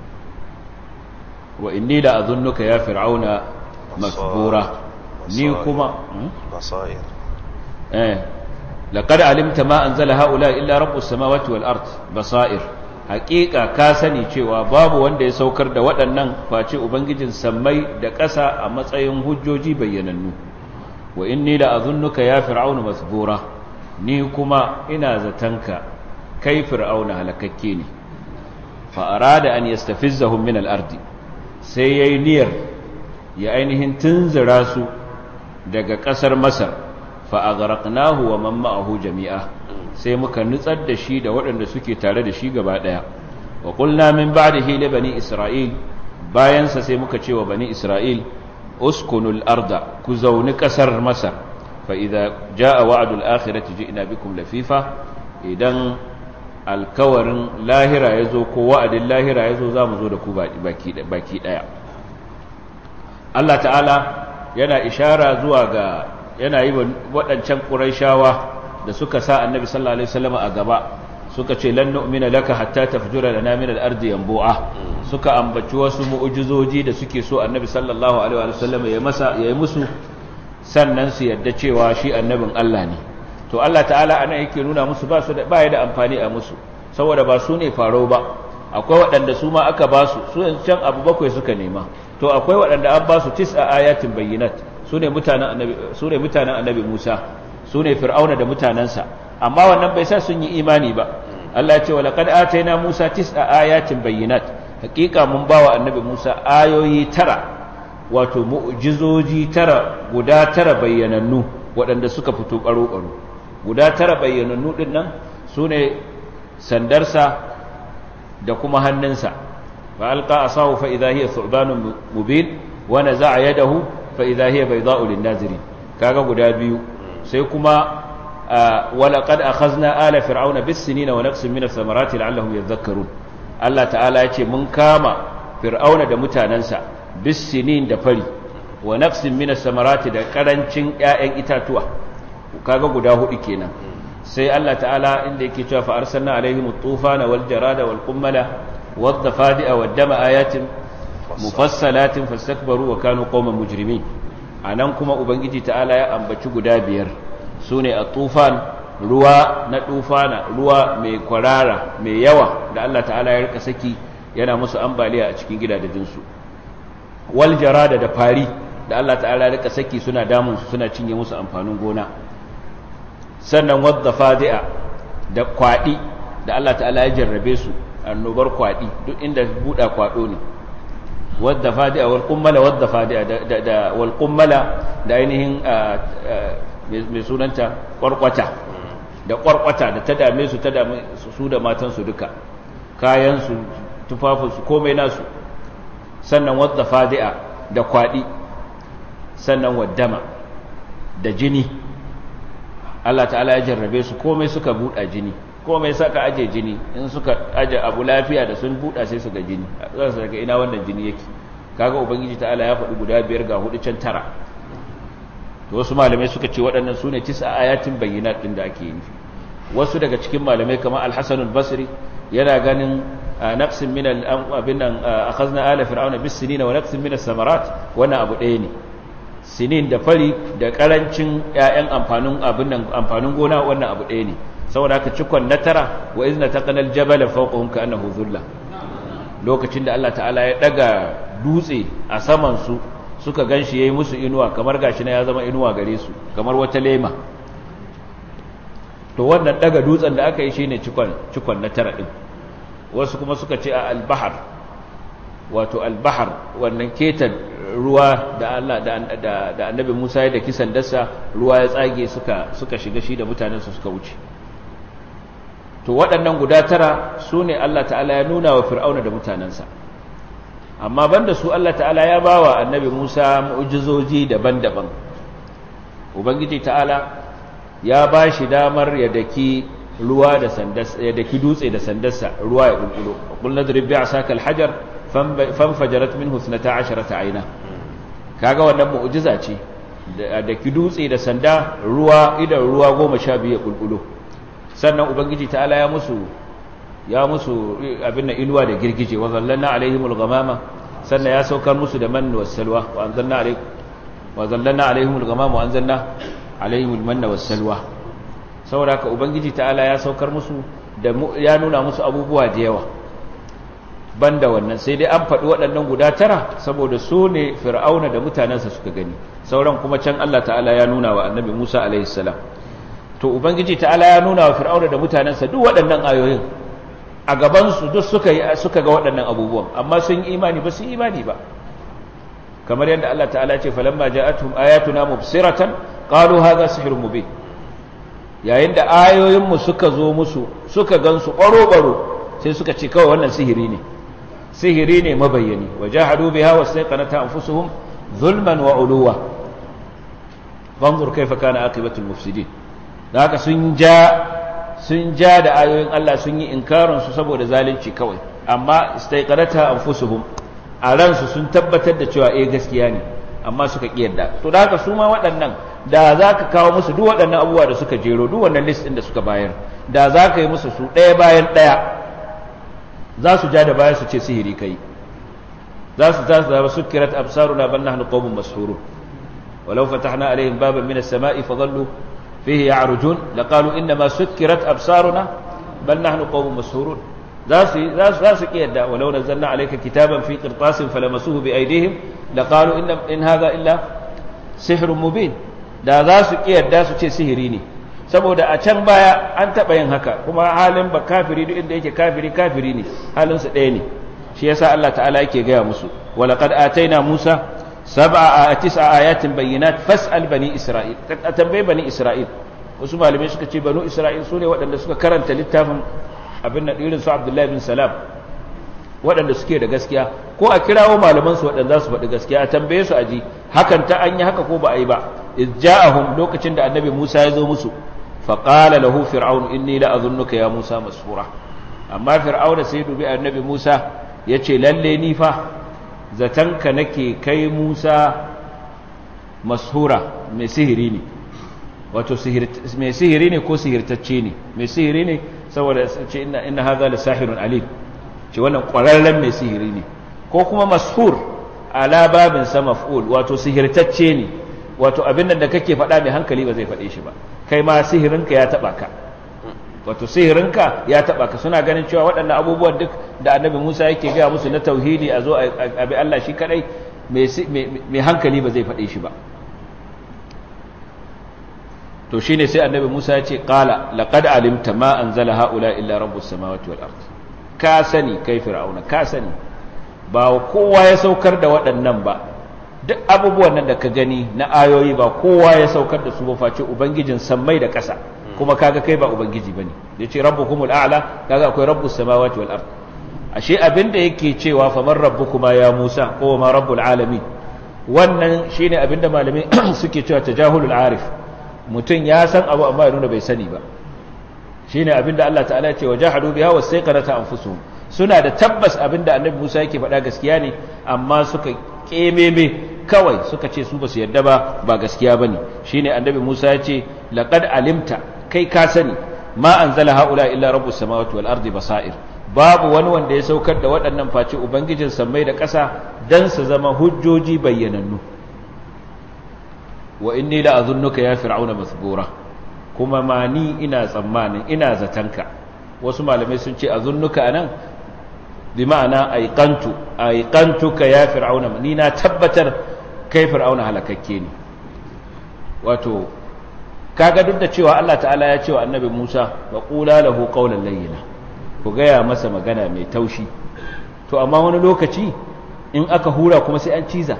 wa inni da azunnuka ya fir'auna masbura ni kuma basair eh laqad alimta ma anzala haula illa rabbus samawati wal ard basair haqiqa ka sani cewa babu wanda ya saukar da waɗannan face ubangijin sammai da ƙasa a matsayin hujjoji bayyanannu wa inni la azunnuka ya fir'auna masbura ni kuma ina zatanka kai fir'auna halakakke ne fa arada an yastafizzahum min al-ardi sai yayi niyyar ya ainihin tunzura su daga ƙasar Masar fa aghraqnahu wa man ma'ahu jami'a sai muka nutsar da shi da waɗanda suke tare da shi gaba ɗaya wa qulna min ba'dihi li bani isra'il bayan sa sai muka ce wa bani isra'il uskunul arda ku zauni ƙasar Masar fa idza jaa wa'dul akhirati ji'na bikum lafifa idan alkawarin lahira ya zo ko wa'adin lahira ya zo za mu zo da ku baki ɗaya Allah ta'ala yana ishara zuwa ga yana yi waɗancan ƙuraishawa da suka sa annabi sallallahu alaihi wasallam a gaba suka ce lan nu'mina laka hatta tafjura lana min al-ardi yanbu'a suka ambaci wasu mu'jizoji da suke so annabi sallallahu alaihi wasallam ya masa ya yi musu sannan su yadda cewa shi annabin Allah ne to Allah ta'ala ana yake nuna musu ba su da baya da amfani a musu saboda ba su ne faro ba akwai waɗanda su ma aka ba su su can abu bakwai suka nema to akwai waɗanda an ba su tis'a ayatin bayyinat su ne mutanen annabi su ne mutanen annabi Musa su ne fir'auna da mutanansa amma wannan bai sa sun yi imani ba Allah ya ce wa laqad atayna Musa tis'a ayatin bayyinat hakika mun bawa annabi Musa ayoyi tara wato mu'jizoji tara guda tara bayyanannu waɗanda suka fito ƙaro-ƙaro guda tara bayyanannu ɗin nan su ne sandarsa da kuma hannunsa fa alqa asahu fa idha hiya thubanun mubin wa naza'a yadahu fa idha hiya bayda'u lin-nazirin kaga guda biyu sai kuma wala qad akhazna ala fir'auna bis-sinina wa naqsin min ath-thamarati la'allahum yadhakkarun Allah ta'ala yace mun kama fir'auna da mutanansa bis-sinin da fari wa naqsin min ath-thamarati da karancin ƴaƴan itatuwa kaga guda hudu kenan sai Allah ta'ala inda yake cewa fa arsalna alaihim at-tufana wal jarada wal qummala wad dafadi'a wad dama ayatin mufassalatin fastakbaru wa kanu qauman mujrimin anan kuma ubangiji ta'ala ya ambaci guda biyar sune at-tufan ruwa na tufana ruwa mai kwarara mai yawa da Allah ta'ala ya rika saki yana musu ambaliya a cikin gidajen su wal jarada da fari da Allah ta'ala ya rika saki suna damun su suna cinye musu amfanin gona sannan wadda fadi'a da kwaɗi da Allah ta'ala ya jarrabe su annobar kwaɗi duk inda buɗa kwaɗo ne wadda fadi'a wal kummala wadda fadi'a da wal kummala da ainihin mai sunanta kwarkwata da kwarkwata da ta dame su ta dame su da matansu duka kayansu tufafinsu komai nasu sannan wadda fadi'a da kwaɗi sannan waddama da jini Allah ta'ala ya jarrabe su komai suka buɗa jini komai saka aje jini in suka aje abu lafiya da sun buɗa sai su ga jini za su daga ina wannan jini yake kaga ubangiji ta'ala ya faɗi guda biyar ga hudu can tara to wasu malamai suka ce waɗannan su ne tisa ayatin bayyinat ɗin da ake yi wasu daga cikin malamai kamar al-hasan al-basri yana ganin naqsin min al-abin nan akhazna ala fir'auna bis sinina wa naqsin min as-samarat wannan abu ɗaya ne sinin da fari da karancin ƴaƴan amfanin abin nan amfanin gona wannan abu ɗaya ne saboda haka cikon na tara wa izna taqanal jabala fawqahum ka'annahu dhulla lokacin da Allah ta'ala ya daga dutse a saman su suka ganshi yayi musu inuwa kamar gashi na ya zama inuwa gare su kamar wata lema to wannan daga dutsen da aka yi shine cikon cikon na tara din wasu kuma suka ce a al-bahr wato al-bahr wannan ketan ruwa da Allah da da annabi Musa ya da kisan dasa ruwa ya tsage suka suka shiga shi da mutanen su suka wuce to waɗannan guda tara su ne Allah ta'ala ya nuna wa fir'auna da mutanensa amma banda su Allah ta'ala ya bawa annabi Musa mu'jizoji daban-daban ubangiji ta'ala ya ba shi damar ya daki ruwa da sandarsa ya daki dutse da sandarsa ruwa ya bulbulo qul nadrib bi'asaka al-hajar fanfajarat minhu 12 ayna kaga wannan mu'jiza ce da ki dutse da sanda ruwa idan ruwa 12 ya bulbulo sannan ubangiji ta'ala ya musu ya musu abin nan inuwa da girgije wa zallanna alaihimul ghamama sannan ya saukar musu da manna was salwa wa anzalna alaihim wa zallanna alaihimul ghamama wa anzalna alaihimul manna was salwa saboda haka ubangiji ta'ala ya saukar musu da ya nuna musu abubuwa da yawa banda wannan sai dai an faɗi waɗannan guda tara saboda su ne fir'auna da mutanensa suka gani sauran kuma can Allah ta'ala ya nuna wa annabi Musa alaihi salam to ubangiji ta'ala ya nuna wa fir'auna da mutanensa duk waɗannan ayoyin a gabansu duk suka yi suka ga waɗannan abubuwan amma sun yi imani ba su yi imani ba kamar yadda Allah ta'ala ce falamma ja'atuhum ayatuna mubsiratan qalu hadha sihrun mubin yayin da ayoyin mu suka zo musu suka gansu baro baro sai suka ce kawai wannan sihiri ne sihiri ne mabayyani wajahadu biha wastaqanata anfusuhum zulman wa uluwa fanzur kaifa kana aqibatul mufsidin da haka sun ja sun ja da ayoyin Allah sun yi inkarin su saboda zalunci kawai amma istaiqarata anfusuhum a ransu sun tabbatar da cewa eh gaskiya ne amma suka kiyarda to da haka su ma waɗannan da za ka kawo musu duk waɗannan abubuwa da suka jero duk wannan list ɗin da suka bayar da za ka yi musu su ɗaya bayan ɗaya za su ja da baya su ce sihiri kai za su ta zaba sukirat absaruna bal nahnu qawmun mashhurun walau fatahna alaihim baban min as-sama'i fadallu fihi ya'rujun laqalu inna ma sukirat absaruna bal nahnu qawmun mashhurun za su za su ki yadda walau nazzalna alayka kitaban fi qirtasin falamasuhu bi aydihim laqalu inna in hadha illa sihrun mubin da za su ki yadda su ce sihiri ne saboda a can baya an taɓa yin haka kuma halin ba kafiri duk inda yake kafiri kafiri ne halinsu ɗaya ne shi yasa Allah ta'ala yake gaya musu walaqad ataina Musa sab'a a tis'a ayatin bayyinat fas'al bani Isra'il a tambayi bani Isra'il wasu malamai suka ce banu Isra'il sune waɗanda suka karanta littafin abin da irin su Abdullahi bin Salam waɗanda suke da gaskiya ko a kirawo malaman su waɗanda za su faɗi gaskiya a tambaye su aji hakan ta an yi haka ko ba a yi ba iz ja'ahum lokacin da annabi Musa ya zo musu فقال له فرعون إني لأظنك يا موسى مسحورا أما فرعون سيد بي النبي موسى يتي للي نيفا زتنك نكي كي موسى مسحورا mai sihiri ne wato mai sihiri ne ko sihirtacce ne mai sihiri ne saboda ce ina haza da sahirun alim ce wannan ƙwararren mai sihiri ne ko kuma mashur ala babin sa maf'ul wato sihirtacce ne wato abin da kake faɗa mai hankali ba zai faɗe shi ba kai ma sihirinka ya taɓa ka wato sihirinka ya taɓa ka suna ganin cewa waɗannan abubuwan duk da annabi musa yake gaya musu na tauhidi a zo a bi allah shi kaɗai mai hankali ba zai faɗe shi ba to shi ne sai annabi musa ya ce ƙala laƙad alimta ma an zala ha'ula illa rabbus samawati wal ard ka sani kai fir'auna ka sani ba kowa ya saukar da waɗannan ba duk abubuwan nan da ka gani na ayoyi ba kowa ya saukar da su ba face ubangijin sammai da ƙasa kuma kaga kai ba ubangiji bane yace rabbukumul a'la kaga akwai rabbus samawati wal ard ashe abinda yake cewa faman rabbukuma ya Musa ko ma rabbul alamin wannan shine abinda malamai suke cewa tajahulul arif mutum ya san abu amma ya nuna bai sani ba shine abinda Allah ta'ala ya ce wajahadu biha wasayqanata anfusuhum suna da tabbas abinda annabi Musa yake faɗa gaskiya ne amma suka kememe kawai suka ce su basu yarda ba ba gaskiya bane shine annabi Musa ya ce laqad alimta kai ka sani ma anzala haula illa rabbus samawati wal ardi basair babu wani wanda ya saukar da waɗannan face ubangijin sammai da ƙasa dan su zama hujjoji bayyanannu wa inni la azunnuka ya fir'auna masbura kuma ma ni ina tsammanin ina zatanka wasu malamai sun ce azunnuka anan bi ma'ana aiqantu aiqantuka ya fir'auna ni na tabbatar kai fir'auna halakakke ne wato kaga duk da cewa Allah ta'ala ya ce wa annabi Musa wa qula lahu qawlan layyina ku gaya masa magana mai taushi to amma wani lokaci in aka hura kuma sai an ciza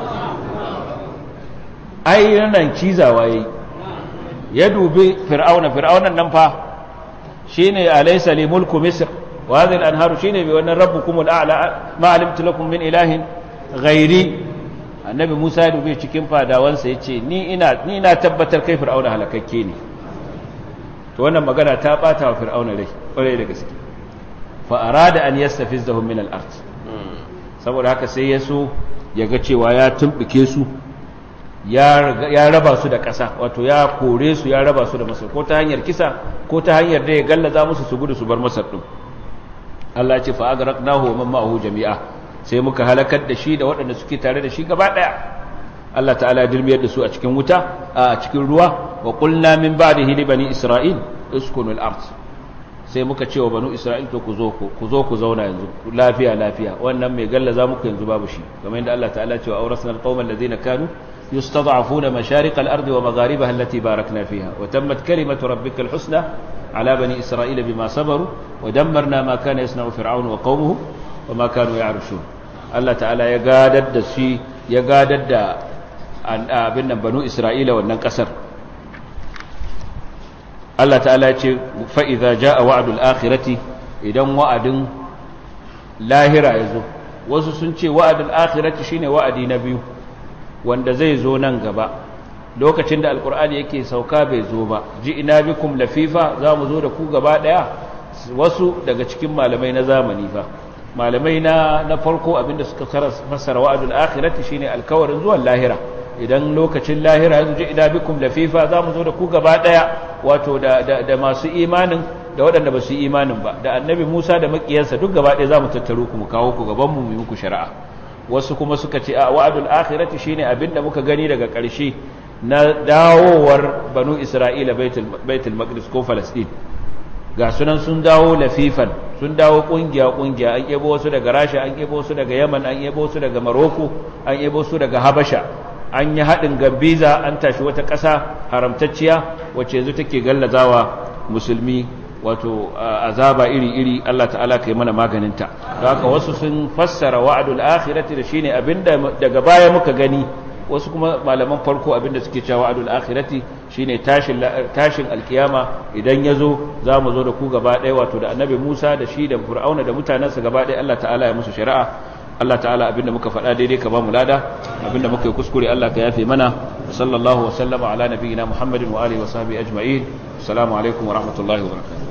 ai nan cizawa yayi ya dubi fir'auna fir'aunan nan fa shine alaysa li mulku misr wa hadhihi al-anharu shine bi wannan rabbukum al-a'la ma alimtu lakum min ilahin ghairi annabi Musa ya dubi cikin fadawansa yace ni ina ni na tabbatar kai fir'auna halakakke ne to wannan magana ta bata wa fir'auna rai kwarai da gaske fa arada an yastafizahum min al-ard saboda haka sai ya so ya ga cewa ya tumbuke su ya raba su da ƙasa wato ya kore su ya raba su da masar ko ta hanyar kisa ko ta hanyar da ya gallaza musu su gudu su bar masar ɗin Allah ce fa'agarak nahu wa ma'ahu jami'a sai muka halakar da shi da waɗanda suke tare da shi gaba ɗaya Allah ta'ala ya dirmiyar da su a cikin wuta a cikin ruwa wa qulna min ba'dihi li bani isra'il uskunu al-ard sai muka ce wa banu isra'il to ku zo ku zo ku zauna yanzu lafiya lafiya wannan mai gallaza muku yanzu babu shi kamar yadda Allah ta'ala ce wa awrasna al-qauma alladhina kanu يستضعفون مشارق الأرض ومغاربها التي باركنا فيها وتمت كلمة ربك الحسنى على بني إسرائيل بما صبروا ودمرنا ما كان يصنع فرعون وقومه وما كانوا يعرشون الله تعالى يقادد السي يقادد أبن بنو إسرائيل والنكسر الله تعالى يقول فإذا جاء وعد الآخرة إذا وعد لاهرة يزو wasu sun ce wa'adul akhirati shine wa'adi na biyu wanda zai zo nan gaba lokacin da alkur'ani yake sauka bai zo ba ji ina bikum lafifa za mu zo da ku gaba daya wasu daga cikin malamai na zamani fa malamai na na farko abinda suka fassara wa'adul akhirati shine alkawarin zuwan lahira idan lokacin lahira yanzu ji ina bikum lafifa za mu zo da ku gaba daya wato da da masu imanin da waɗanda ba su yi imanin ba da annabi Musa da makiyansa duk gaba daya za mu tattaro ku mu kawo ku gaban mu mu muku shari'a wasu kuma suka ce a wa'adul akhirati shine abinda muka gani daga ƙarshe na dawowar banu isra'ila baitul baitul maqdis ko falastin ga sunan sun dawo lafifan sun dawo kungiya kungiya an yabo wasu daga rasha an yabo wasu daga yaman an yabo wasu daga maroko an yabo wasu daga habasha an yi haɗin gambiza an tashi wata ƙasa haramtacciya wacce yanzu take gallazawa musulmi wato azaba iri-iri Allah ta'ala kai mana maganinta da haka wasu sun fassara wa'adul akhirati da shine abinda daga baya muka gani wasu kuma malaman farko abinda suke cewa wa'adul akhirati shine tashin tashin alkiyama idan yazo zamu zo da ku gaba ɗaya wato da annabi Musa da shi da Fir'auna da mutanansa gaba ɗaya Allah ta'ala ya musu shari'a Allah ta'ala abinda muka faɗa daidai ka ba mu lada abinda muka yi kuskure Allah ka yafe mana sallallahu wa sallama ala nabiyyina Muhammadin wa alihi wa sahbihi ajma'in assalamu alaikum wa rahmatullahi wa barakatuh